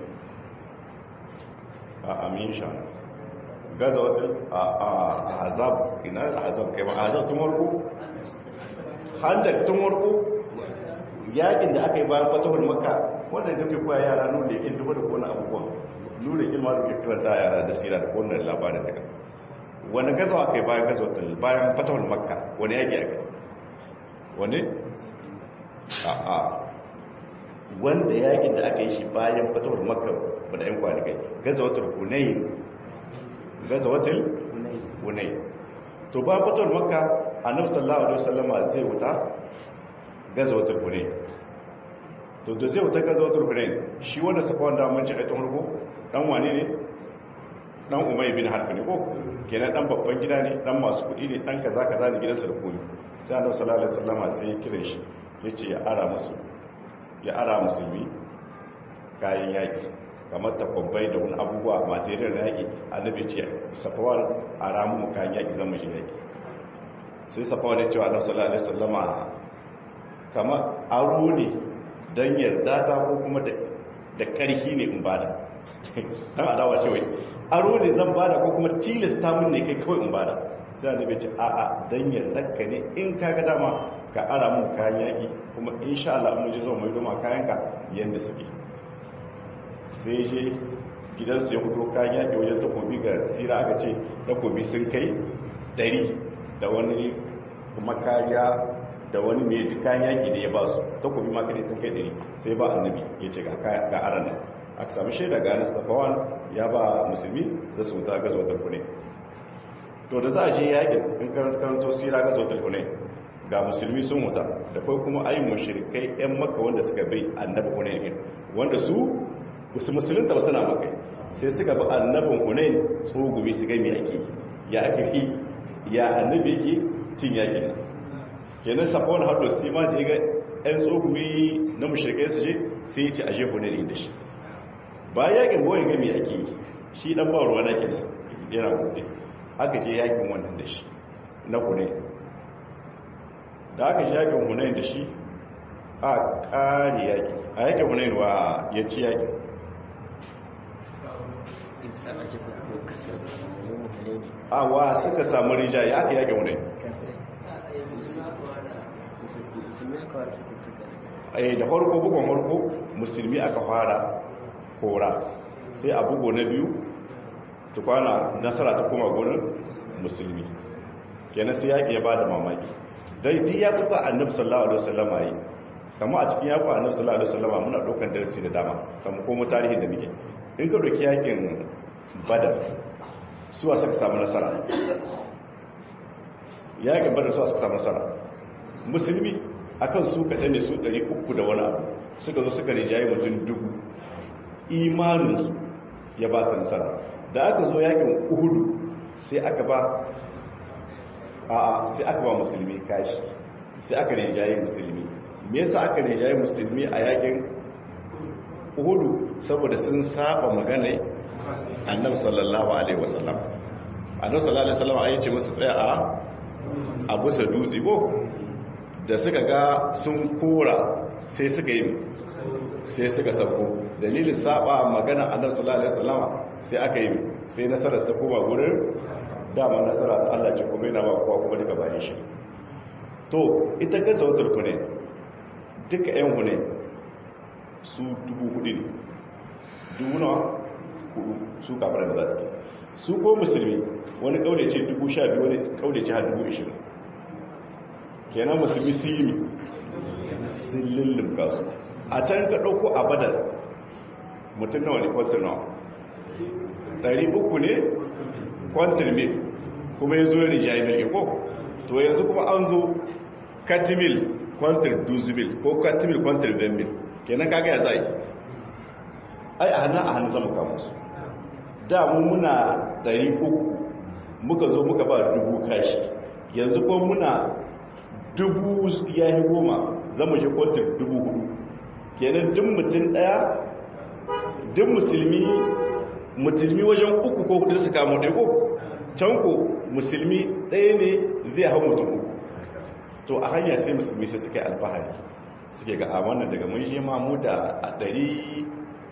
a amin sha gaza wata a hazab ina a hazab kai ba a hazab tun warko handak tun warko yaƙin da aka yi bayan fatawar makka wanda da ke kuwa yara nuna da yakin duba da kone abubuwan nuna ilma da ke kiranta yara da sira da kone labarin daga wani gaza aka yi bayan gaza wata bayan fatawar makka wani yaƙi aka yi wani? a'a wanda yakin da aka yi shi bayan fatawar makka ba da yan kwanakai gazawatar hunayi gazawatar hunayi to ba fatawar makka annabi sallallahu alaihi wasallama zai wuta gazawatul hunain to da zai wuta gazawatul hunain shi wanda safwan da mun ci a tun rugo dan wane ne dan umay bin harb ne ko kenan dan babban gida ne dan masu kudi ne dan kaza kaza ne gidansa da koyi sai annabi sallallahu alaihi wasallama sai ya kire shi yace ya ara musu ya ara musulmi kayan yaki kamar takwabbai da wani abubuwa material yaki annabi ce safwan ara mu kayan yaki zan mu shi yaki sai safwan ya ce wa annabi sallallahu alaihi wasallama kamar aro ne dan yarda ta ko kuma da karhi ne in bada dan adawa ce wai aro ne zan bada ko kuma tilasta mun ne kai kawai in bada sai annabi ce a a dan yardarka ne in ka ga dama ka ara mun kayan yaki kuma insha Allah mun ji zo mai doma kayan ka yanda suke sai je gidansu ya fito kayan yaki wajen takobi ga sira aka ce takobi sun kai dari da wani makariya da wani mai kayan yaki da ya ba su takobi makari sun kai dari sai ba annabi ya ce ga aran nan aka sami shaida ga anas tafawan ya ba musulmi za su wuta gazo ta kune to da za a je yakin in karanta karanto sira gazo ta kune ga musulmi sun wuta da kai kuma ayin mushrikai yan makka wanda suka bai annabi hunayn wanda su su musulunta ba suna maka sai suka bi annabin hunayn tsogumi su ga me ake ya ake fi ya annabi yake cin yakin nan kenan safon hado sai ma da ya ga yan tsogumi na mushrikai su je sai ya ce aje hunayn da shi ba yakin boye ga me ake yi shi dan ba ruwa na kenan yana gobe aka je yakin wannan da shi na hunayn da aka shi yakin hunayn da shi a ƙari yaki a yakin hunayn wa ya ci yakin a wa suka samu rija ya aka yakin hunayn eh da farko bugun farko musulmi aka fara kora sai a bugo na biyu tukwana nasara ta kuma gurin musulmi kenan sai yaƙi ya ba da mamaki dai duk ya kuka annabi sallallahu alaihi wasallam yi kamar a cikin yaƙi annabi sallallahu alaihi wasallam muna ɗaukar darasi da dama kamar ko tarihin da muke in ka doki yaƙin badar suwa suka samu nasara yaƙin badar suwa suka samu nasara musulmi akan su kaɗan ne su ɗari uku da wani abu suka zo suka rijaye mutum dubu imaninsu ya ba su nasara da aka zo yakin uhudu sai aka ba a sai aka ba musulmi kashi sai aka rijaye musulmi me yasa aka rijaye musulmi a yakin uhudu saboda sun saba magana annabi sallallahu alaihi wasallam annabi sallallahu alaihi wasallam ayi ce musu tsaya a abu sa dutse ko da suka ga sun kora sai suka yi sai suka sauko dalilin saba magana annabi sallallahu alaihi wasallam sai aka yi sai nasarar ta koma gurin dama nasara ta Allah ce kuma yana ba kowa kuma duka bayan shi to ita gaza wutar ku ne duka yan ku ne su dubu hudu ne dubu nawa hudu su kafar da za su su ko musulmi wani kaule ce dubu sha biyu wani kaule ce har dubu ishirin kenan musulmi su yi sun lullumka su a can ka ɗauko a badar mutum nawa ne kwantar nawa ɗari uku ne kwantar mil kuma ya zo ya rijayi mil ko to yanzu kuma an zo katimil kwantar duzumil ko katimil kwantar benmil kenan kaga ya zai ai a hannun a hannun zama kama su da mu muna ɗari uku muka zo muka ba dubu kashi yanzu ko muna dubu ya yi goma zama shi kwantar dubu hudu kenan duk mutum daya duk musulmi musulmi wajen uku ko hudu su kamo ɗaya ko can ko musulmi ɗaya ne zai hau mutum uku to a hanya sai musulmi sai suka yi alfahari suke ga amanan daga mun je ma mu da a ɗari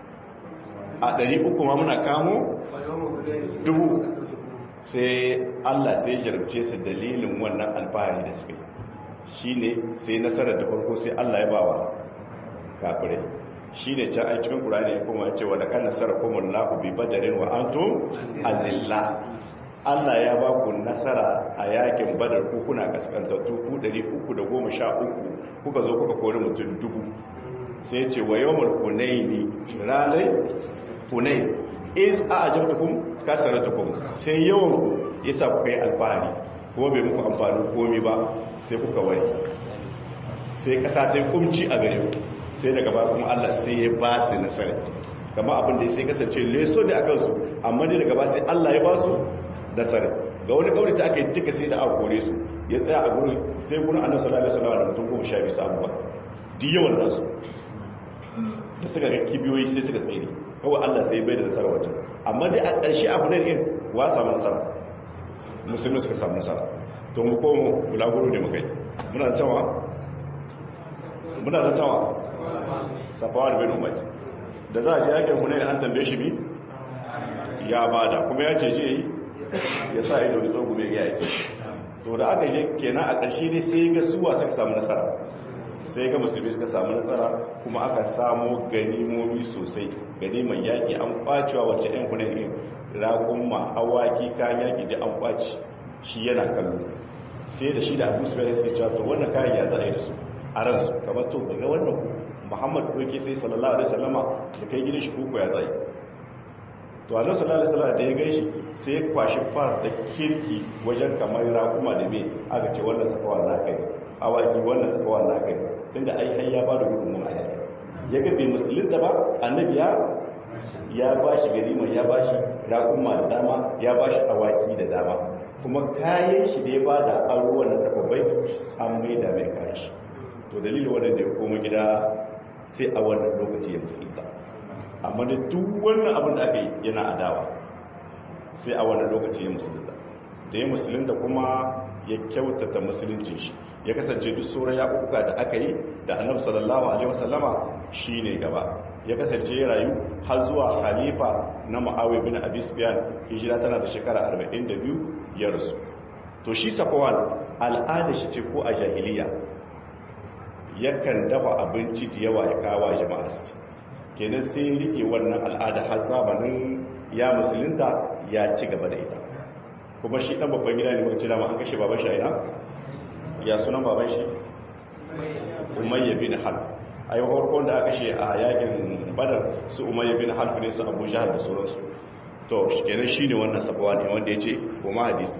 a ɗari uku ma muna kamo dubu sai allah sai jarabce su dalilin wannan alfahari da suka yi shi ne sai nasarar da farko sai allah ya bawa kafirai shi ne can a cikin ƙurani ya kuma cewa da kan nasarar kuma lafi bi badarin wa an to azilla allah ya ba ku nasara a yakin badar ku kuna kaskantattu ku 313 kuka zo kuka kori mutum dubu sai ce wa yawon hunaini ranar hunain is a ajabtukum kasaratukum sai yawan ku yasa ku kai alfahari ko bai muku amfani komi ba sai kuka wari sai kasa ta yi kumci a gare ku sai daga ba kuma Allah sai ya ba su nasara kama abin da sai kasance leso ne a kansu amma ne daga ba sai Allah ya ba su nasara ga wani kauri ta aka yi duka sai da aka kore su ya tsaya a gurin sai gurin annabi sallallahu alaihi wasallam da mutum goma sha biyu samu ba duk yawan nasu da suka ga kibiyoyi sai suka tsere kawai Allah sai bai da nasara wajen amma dai a ƙarshe abu ne din wa samu nasara musulmi suka samu nasara to mu komo bulaguro ne muka yi muna da cewa muna da cewa safawar bin umar da za a ji yakin hunayen an tambaye shi bi ya bada kuma ya ce je ya sa ido da tsogu mai ya yake to da aka je kenan a ƙarshe ne sai ga suwa suka samu nasara sai ga musulmi suka samu nasara kuma aka samu ganimomi sosai ganiman yaƙi an kwacewa wacce 'yan hunayen raƙumma awaki kayan yaƙi da an kwaci shi yana kallo sai da shi da abu su bayan sai cewa to wannan kayan ya za a yi da su a ransu kamar to ga wannan muhammad ɗauke sai sallallahu alaihi wasallama da kai gidan shi kuku ya zai to a sallallahu alaihi wasallama da ya gaishi sai ya kwashi far da kirki wajen kamar raƙuma da me aka ce wannan sakawa na kai awaki wannan sakawa na kai tunda ai har ya ba da gudunmu a yaki ya ga bai musulunta ba annabi ya ya ba shi ganima ya ba shi raƙuma da dama ya ba shi awaki da dama kuma kayan shi da ya ba da aruwan da takwabai an mai da mai kayan shi to dalilin wannan da ya koma gida sai a wannan lokaci ya musulunta amma da duk wannan abin da aka yi yana adawa sai a wannan lokaci ya musulunta da ya musulunta kuma ya kyautata musuluncin shi ya kasance duk sauran yaƙuƙa da aka yi da annabi sallallahu alaihi wasallama shine gaba ya kasance ya rayu har zuwa khalifa na Muawiya bin Abi Sufyan hijira tana da shekara 42 ya rasu to shi Safwan al'ada shi ce ko a jahiliya yakan dafa abinci da yawa ya kawo jama'a su kenan sai ya rike wannan al'ada har zamanin ya musulunta ya ci gaba da ita kuma shi dan babban gida ne mutum dama an kashe baban shi a ya sunan baban shi umayya bin halb a yi farkon da aka kashe a yakin badar su umayya bin halb ne su abu jahal da sauransu to kenan shi ne wannan sabawa ne wanda ya ce kuma hadisi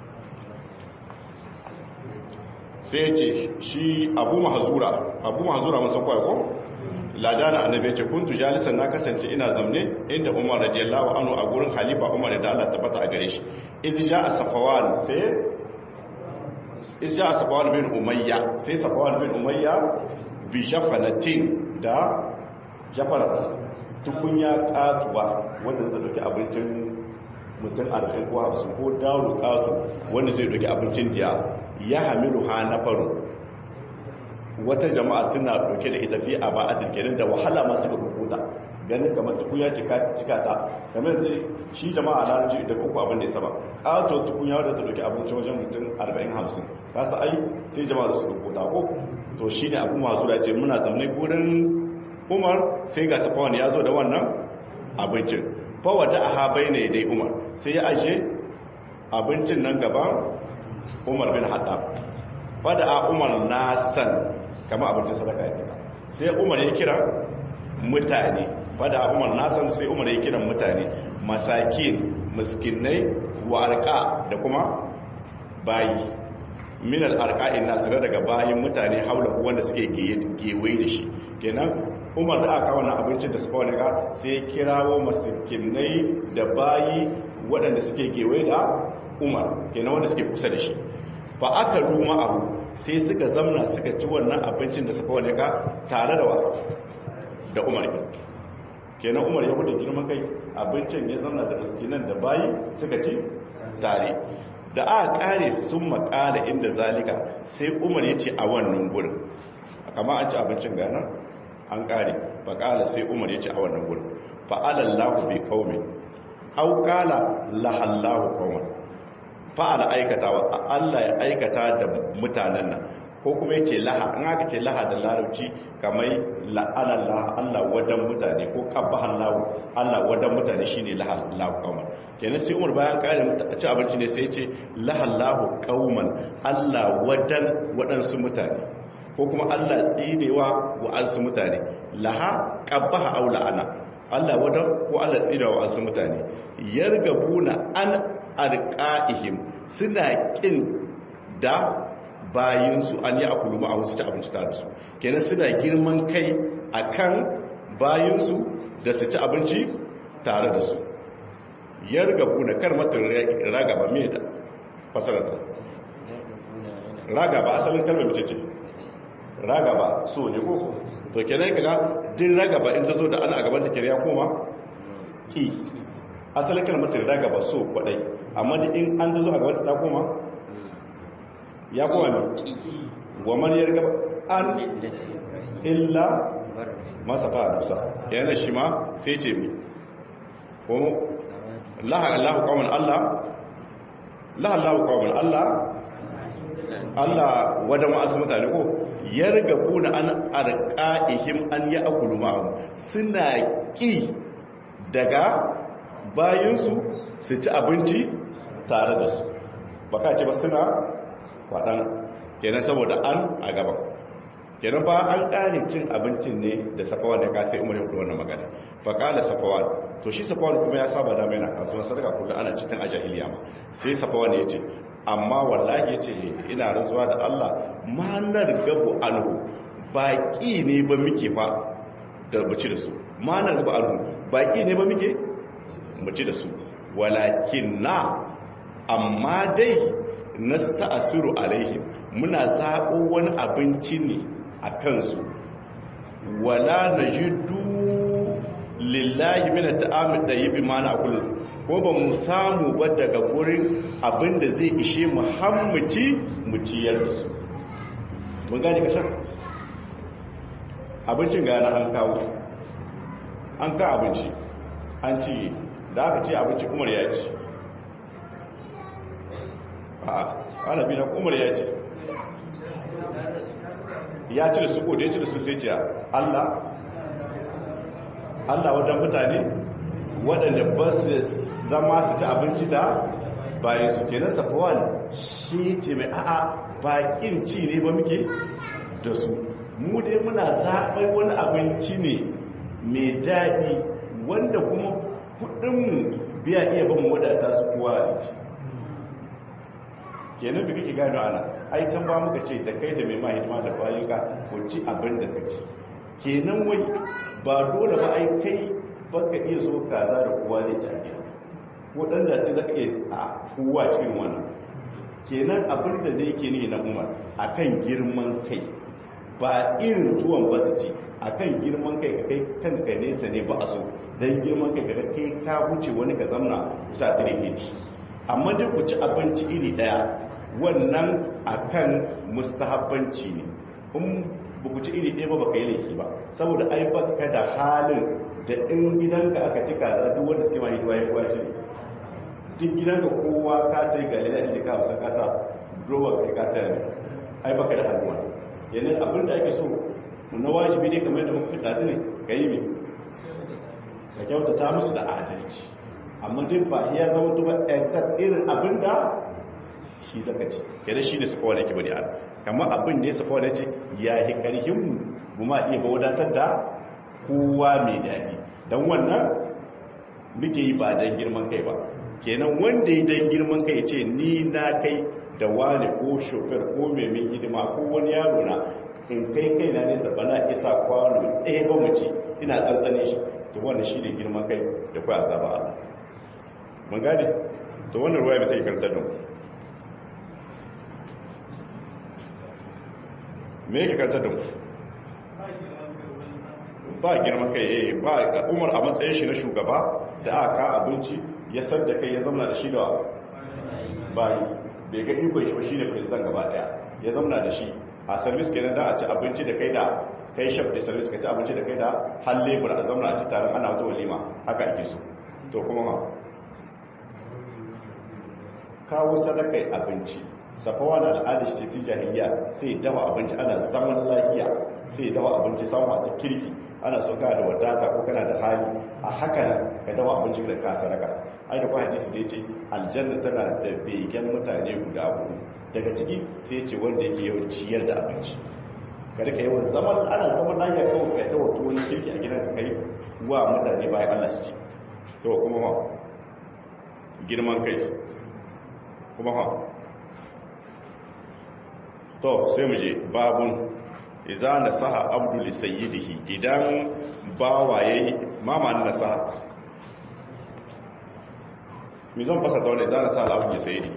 sai ce shi abu mahazura abu mahazura masu kwaya ko ladana annabi ya ce kuntu jalisan na kasance ina zamne inda umar radiyallahu anhu a gurin halifa umar da Allah tabbata a gare shi idza ja'a safawan sai idza ja'a safawan bin umayya sai safawan bin umayya bi jafanatin da jafarat tukunya katuwa wanda zai dauki abincin mutum arba'in ko hamsin ko dawo katu wanda zai dauki abincin diya ya hamilu ha na faru wata jama'a suna dauke da ita fi a ba'adin kenan da wahala masu ga rubuta ganin kamar tukunya cika ta kamar zai shi jama'a na rajin da uku abin da ya saba ƙato tukunya wadda ta dauki abinci wajen mutum 40-50 kasa ai sai jama'a da su rubuta ko to shi ne abu masu da ce muna zamne gurin umar sai ga tafawan ya zo da wannan abincin fawata a habai ne dai umar sai ya ajiye abincin nan gaban umar bin haɗa fada a umar na san kama abincin sadaka ya kira sai umar ya kira mutane fada a umar na san sai umar ya kira mutane masakin miskinai wa arka da kuma bayi min al-arqa'in nasira daga bayin mutane haula wanda suke gewaye da shi kenan umar da aka wannan abincin da suka wani ga sai kirawo masikinai da bayi waɗanda suke gewaye da umar kenan wanda suke kusa da shi fa aka ruma abu sai suka zamna suka ci wannan abincin da suka wani ga tare da wa da umar kenan umar ya hudu girman kai abincin ya zamna da miskinan da bayi suka ci tare da aka kare sun makala inda zalika sai umar ya ce a wannan gurin kama an ci abincin gana an kare faƙala sai umar ya ce a wannan gurin fa'alallahu bai kaume auƙala lahallahu kauman fa'ala aikatawa Allah ya aikata da mutanen nan ko kuma ya ce laha in aka ce laha da larabci kamar la'alallah Allah wadan mutane ko kabbahan lahu Allah wadan mutane shine lahallahu kauman kenan sai umar bayan kare ci abinci ne sai ce lahallahu kauman Allah wadan waɗansu mutane ko kuma Allah tsinewa wa ansu mutane laha qabbaha aw la'ana Allah wadan ko Allah tsinewa wa ansu mutane yargabuna an arqaihim suna kin da bayinsu an yi akulu ma a wasu ci abinci tare da su kenan suna girman kai akan bayinsu da su ci abinci tare da su yargabu na karmatin ragaba me da fasarata ragaba asalin kalmar mace ce ragaba so ne ko to kenan kaga din ragaba in ta zo da ana a gaban ta kiriya koma ki asalin kalmar ragaba so kwadai amma da in an zo a gaban ta koma ya koma ne wa man yargaba an illa masa fa dusa yana shi ma sai ce mi ko laha Allahu qawman Allah laha Allahu qawman Allah Allah wada ma'asu mutane ko yargabuna an arqaihim an ya'kulu ma'am suna ki daga bayinsu su ci abinci tare da su baka ce ba suna kwadan kenan saboda an a gaban kenan ba an ƙare cin abincin ne da safawan da ka sai umar ya wannan magana fa kala safawan to shi safawan kuma ya saba da mai na kasuwa sadaka kullum ana cikin a jahiliya ma sai safawan ya ce amma wallahi ya ce ina rantsuwa da Allah manar gabu anhu baki ne ba muke fa da muci da su manar gabu anhu baki ne ba muke muci da su walakin na amma dai nasta'asiru alaihim muna zaɓo wani abinci ne a kansu wala na jidu lillahi mina ta'amin da yi bi mana kullum ko ba mu samu ba daga gurin abinda zai ishe muhammaci mu ciyar da su mun gani kasar abincin gana an kawo an ka abinci an ci da aka ce abinci umar ya ci a ana bi na umar ya ci ya ci da su ko da ya ci da su sai ce Allah Allah wajen mutane waɗanda ba su zama su ci abinci da bayan su kenan safawan shi ce mai a'a bakin ci ne ba muke da su mu dai muna zaɓai wani abinci ne mai daɗi wanda kuma kudinmu biya iya ban wadata su kuwa a ci kenan bi kake gano ana ai can ba muka ce da kai da mai mahimma da bayan ka ku ci abin da ka ci kenan wai ba dole ba ai kai baka iya so kaza da kowa zai ci a gida ko dan da sai zaka iya a kowa cikin wannan kenan abin da zai ke ne na umar akan girman kai ba irin tuwon ba su ci akan girman kai ka kai kanka nesa ne ba a so dan girman kai ka kai ka wuce wani ka zamna sa tare ne amma dai ku ci abinci iri daya wannan akan mustahabbanci ne in ba ku ci iri ɗaya ba ba ka yi laifi ba saboda ai baka da halin da in gidanka aka ci kaza duk wanda suke mai ruwa ya kuwa shi duk gidanka kowa ka sai ga lalata da ka wasa kasa roba kai ka sayar ne ai baka da hannuwa yanzu abin da ake so na wajibi ne kamar da muka fita ne ka yi mai ka kyautata musu da adalci amma duk ba ya zama tuba exact irin abin da shi zaka ci kenan shi ne suka wani yake bari ana kamar abin da ya suka wani ce ya yi ƙarfin mu ma iya wadatar da kowa mai daɗi don wannan muke yi ba don girman kai ba kenan wanda ya don girman kai ce ni na kai da wani ko shofar ko mai min hidima ko wani yaro na in kai kai na nesa bana isa kwano ɗaya ba mu ci ina tsantsane shi to wannan shi ne girman kai da kwa azaba Allah mun gane to wannan ruwa mai sai karantar da mu me yake karantar da mu ba girman kai eh ba umar a matsayin shi na shugaba da aka abinci ya san da kai ya zama da shi da bayi bai ga ikon shi ba shine president gaba daya ya zama da shi a service kenan da a ci abinci da kai da kai chef da service ka ci abinci da kai da har labor a zama a ci taron ana wata walima haka ake so to kuma ma kawo sadakai abinci safawa na al'adar shi ce jahiliya sai dawa abinci ana zaman lafiya sai dawa abinci samun ta kirki ana so kana da wadata ko kana da hali a haka nan ka dawa abinci da ka sadaka ai da kwa hadisi da yace aljanna tana da begen mutane guda hudu daga ciki sai yace wanda yake yawan ciyar da abinci ka rika yawan zaman ana zaman lafiya kawai ka dawa tuwon kirki a gidan ka kai wa mutane bayan Allah su ci to kuma ma girman kai kuma ha to sai mu je babun iza nasaha abdu li sayyidihi idan bawa yayi mama na nasaha mi zan fasa dole iza nasaha abdu li sayyidi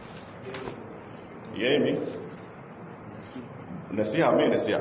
yayi mi nasiha mai nasiha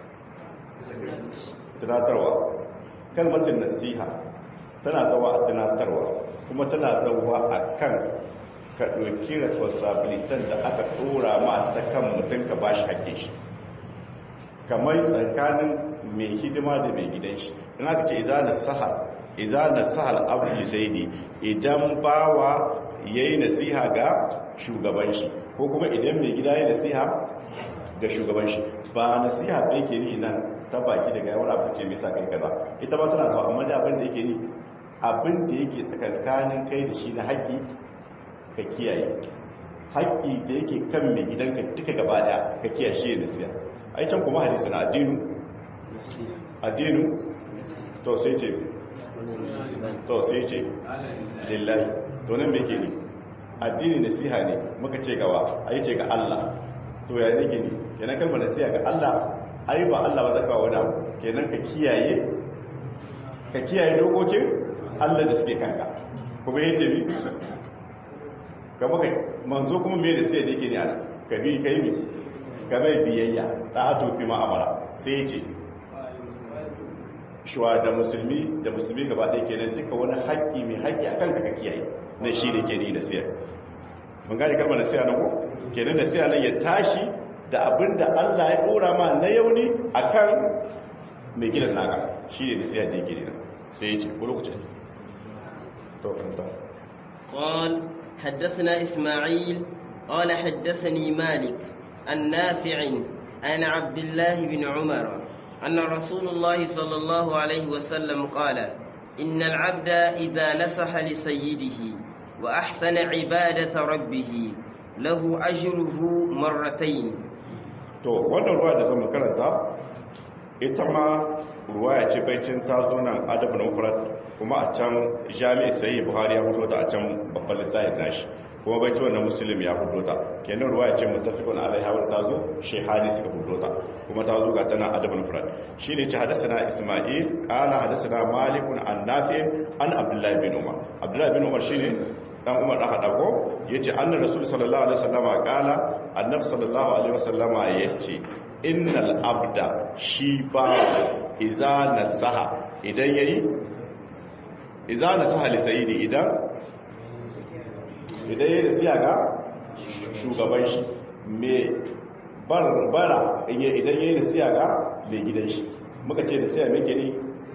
tunatarwa kalmatin nasiha tana zawa a tunatarwa kuma tana zawa a kan ka ɗauki responsibilitan da aka ɗora ma ta kan mutum ka ba shi haƙe shi kamar tsakanin mai hidima da mai gidan shi in aka ce iza na sahar iza na sahar abu sai ne idan bawa ya yi nasiha ga shugaban shi ko kuma idan mai gida ya nasiha ga shugaban shi ba nasiha bai ke ni nan ta baki daga yawon abu ce mai sa kai kaza ita ba tana zuwa amma da abin da yake ni abin da yake tsakankanin kai da shi na haƙƙi ka kiyaye haƙƙi da yake kan mai gidanka duka gaba daya ka kiyaye shi da siya ai can kuma hadisi na addinu addinu to sai ce to sai ce lillahi to nan me ke ni addini nasiha ne muka ce gawa ai ce ga Allah to ya ne ke ni kenan kalmar nasiha ga Allah ai ba Allah ba zaka wani abu kenan ka kiyaye ka kiyaye dokokin Allah da suke kanka kuma yace ni kama kai manzo kuma me da sai da yake ne ana ka bi kai mi ka bai biyayya ta ato fi ma'amara sai yace shuwa da musulmi da musulmi gaba ɗaya kenan duka wani haƙƙi mai haƙƙi akan ka kiyaye na shi da ke ni da siyar mun gane kalmar nasiha nan ko kenan nasiha nan ya tashi da abin da Allah ya dora ma na yauni akan mai gidan naka shi ne nasiha da yake ne sai ya ce ko lokacin to kanta قال حدثنا إسماعيل قال حدثني مالك النافع عن عبد الله بن عمر أن رسول الله صلى الله عليه وسلم قال إن العبد إذا نصح لسيده وأحسن عبادة ربه له أجره مرتين to wannan ruwa da zama karanta ita ma ruwa ce baicin ta zo nan adabin mufrad kuma a can jami'i sai buhari ya fito ta a can babban littafin nashi kuma baicin wannan muslim ya fito ta kenan ruwa ce mutafikun alaiha wa ta zo shehani suka fito ta kuma ta zo ga tana adabin mufrad shine ce hadathana isma'il qala hadathana malikun an nafi an abdullahi bin umar abdullahi bin umar shine dan umar da hada ko yace annabi rasul sallallahu alaihi wasallama qala annabi sallallahu alaihi wasallama yace innal abda shi ba iza nasaha idan yayi iza nasaha li sayyidi idan idan yayi nasiha ga shugaban shi me barbara idan yayi nasiha ga mai gidan shi muka ce nasiha me ke ni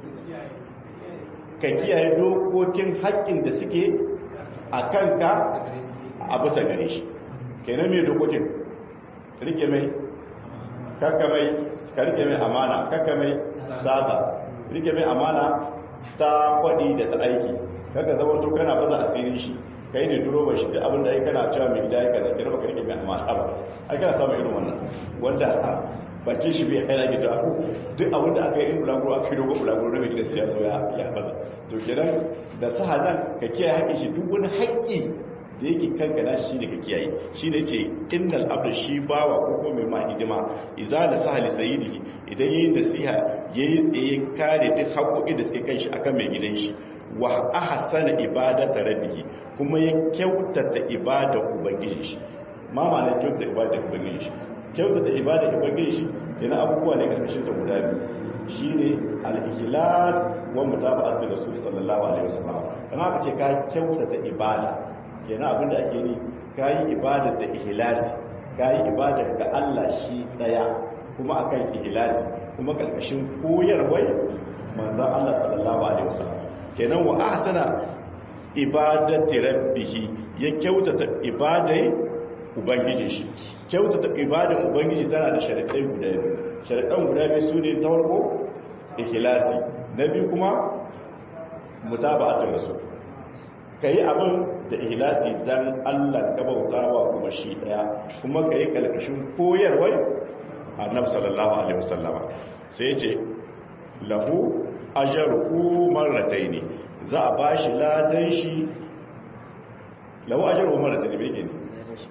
ka kiyaye dokokin haƙƙin da suke a kanka a bisa gare shi kenan mai dokokin rike mai kakka mai ka rike mai amana kakka mai sata rike mai amana ta kwaɗi da ta aiki kakka zama to kana baza asirin shi ka yi ne duro ba shi da abin da ya kana cewa mai gida ya kaza kira baka rike mai amana ba a kana samun irin wannan wanda bakin shi bai haina gita duk abin da aka yi in bulaguro aka yi dogon bulaguro na mai gida siya zo ya baza to kenan da sahadan ka kiyaye haƙƙin shi duk wani haƙƙi da yake kanka na shi ne ka kiyaye shi ne ce innal abdu shi bawa ko ko mai ma hidima idza la sahali sayyidi idan yayin nasiha yayi tsaye kare duk haƙoƙi da suke kan shi akan mai gidan shi wa ahsana ibadata rabbihi kuma ya kyautata ibada ubangiji shi ma ma'anar kyautata ibada ubangiji shi kyautata ibada ubangiji shi yana abubuwa ne karkashin ta guda biyu shine al-ikhlas wa mutaba'at rasul sallallahu alaihi wasallam dan haka ce ka kyautata ibada kenan abinda ake ni kayi ibada da ihlasi kayi ibada ga Allah shi daya kuma akan ihlasi kuma karkashin koyarwar manzon Allah sallallahu alaihi wasallam kenan wa ahsana ibadati rabbih ya kyautata ibadai ubangijin shi kyautata ibadan ubangiji tana da sharadai guda biyu sharadan guda biyu sune ta farko ikhlasi na biyu kuma mutaba'atul rasul kai abin da ikhlasi dan Allah ka bautawa kuma shi daya kuma kai kalkashin koyarwar annabi sallallahu alaihi wasallama sai ya ce lahu ajruhu marrataini za a bashi ladan shi lahu ajruhu marrataini me yake ne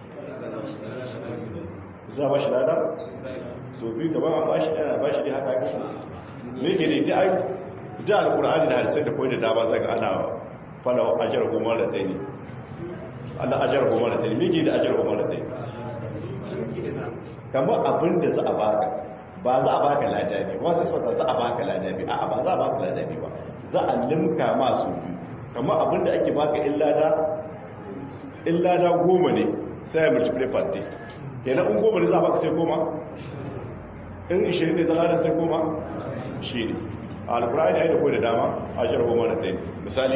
za a ba shi lada so biyu gaban an ba shi ɗaya ba shi ne haka ake me ke ne da da alkur'ani da hadisai da koyi da dama zaka ana fala ajar goma da tsaye Allah ajar goma da tsaye me ke da ajar goma da tsaye kamar abin da za a baka ba za a baka ladabi ba sai sauta za a baka ladabi a'a ba za a baka ladabi ba za a limka masu biyu kamar abin da ake baka illada illada goma ne sai ya multiply per day kenan in goma ne za a baka sai goma in 20 ne za a sai goma shi ne a alkur'ani ya yi da kuwa da dama a shirar goma da ɗaya misali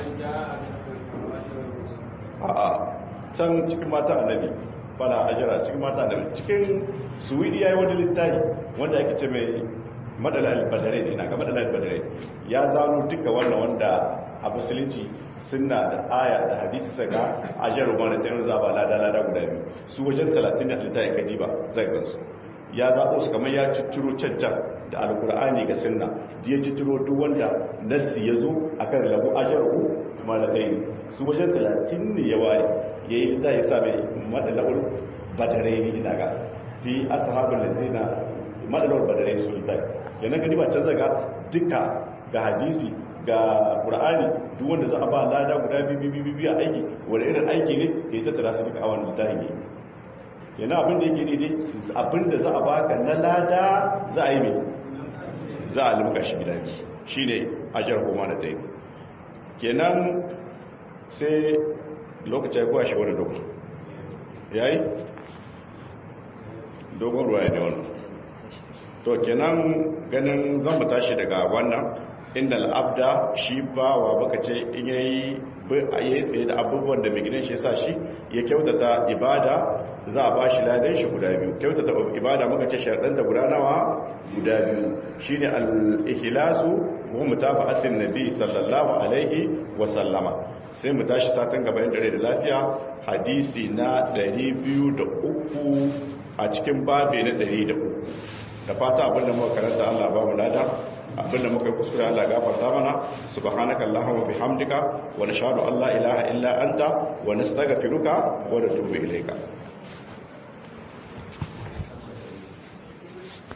a can cikin mata annabi fara ajira cikin mata annabi cikin suwidi ya yi wani littafi wanda ake ce mai madala albadare ne na ga madala albadare ya zano duka wannan wanda a musulunci suna da aya da hadisi saka ajiyar goma da ɗaya za ba lada lada guda biyu su wajen 30 da littafi kadiba zai gansu ya zaɓo su kamar ya cicciro cancan da alkur'ani ga sunna da ya cicciro duk wanda nassi ya zo a kan lagu ajaru malakai ne su wajen talatin ne ya ware ya yi ta ya same madalawar badare ne ina ga fi ashabul lazina madalawar badare ne su yi tai yana gani ba canza ga duka ga hadisi ga qur'ani duk wanda za a ba lada guda biyu biyu a aiki wani irin aiki ne ya tattara su duka a wannan littafin ne yana abin da yake daidai abin da za a baka na lada za a yi mai za a limka shi gida shi ne ajiyar goma da ɗaya kenan sai lokacin kuwa shi wani dogon ya yi dogon ruwa ya ne wannan to kenan ganin zan mu tashi daga wannan inda al'abda shi ba wa baka ce in yayi yi tsaye da abubuwan da mai shi sa shi ya kyautata ibada za a ba shi ladan shi guda biyu kyautata ibada muka ce sharɗanta guda nawa guda biyu shi ne al'ihilasu wa mutafa'atin nabi sallallahu alaihi wa sallama sai mu tashi satin gabayin dare da lafiya hadisi na 203 a cikin babe na 103 da fata abinda muka karanta Allah ba mu lada abinda muka yi kuskure Allah gafarta mana subhanaka allahumma bihamdika wa nashhadu an la ilaha illa anta wa nastaghfiruka wa natubu ilayka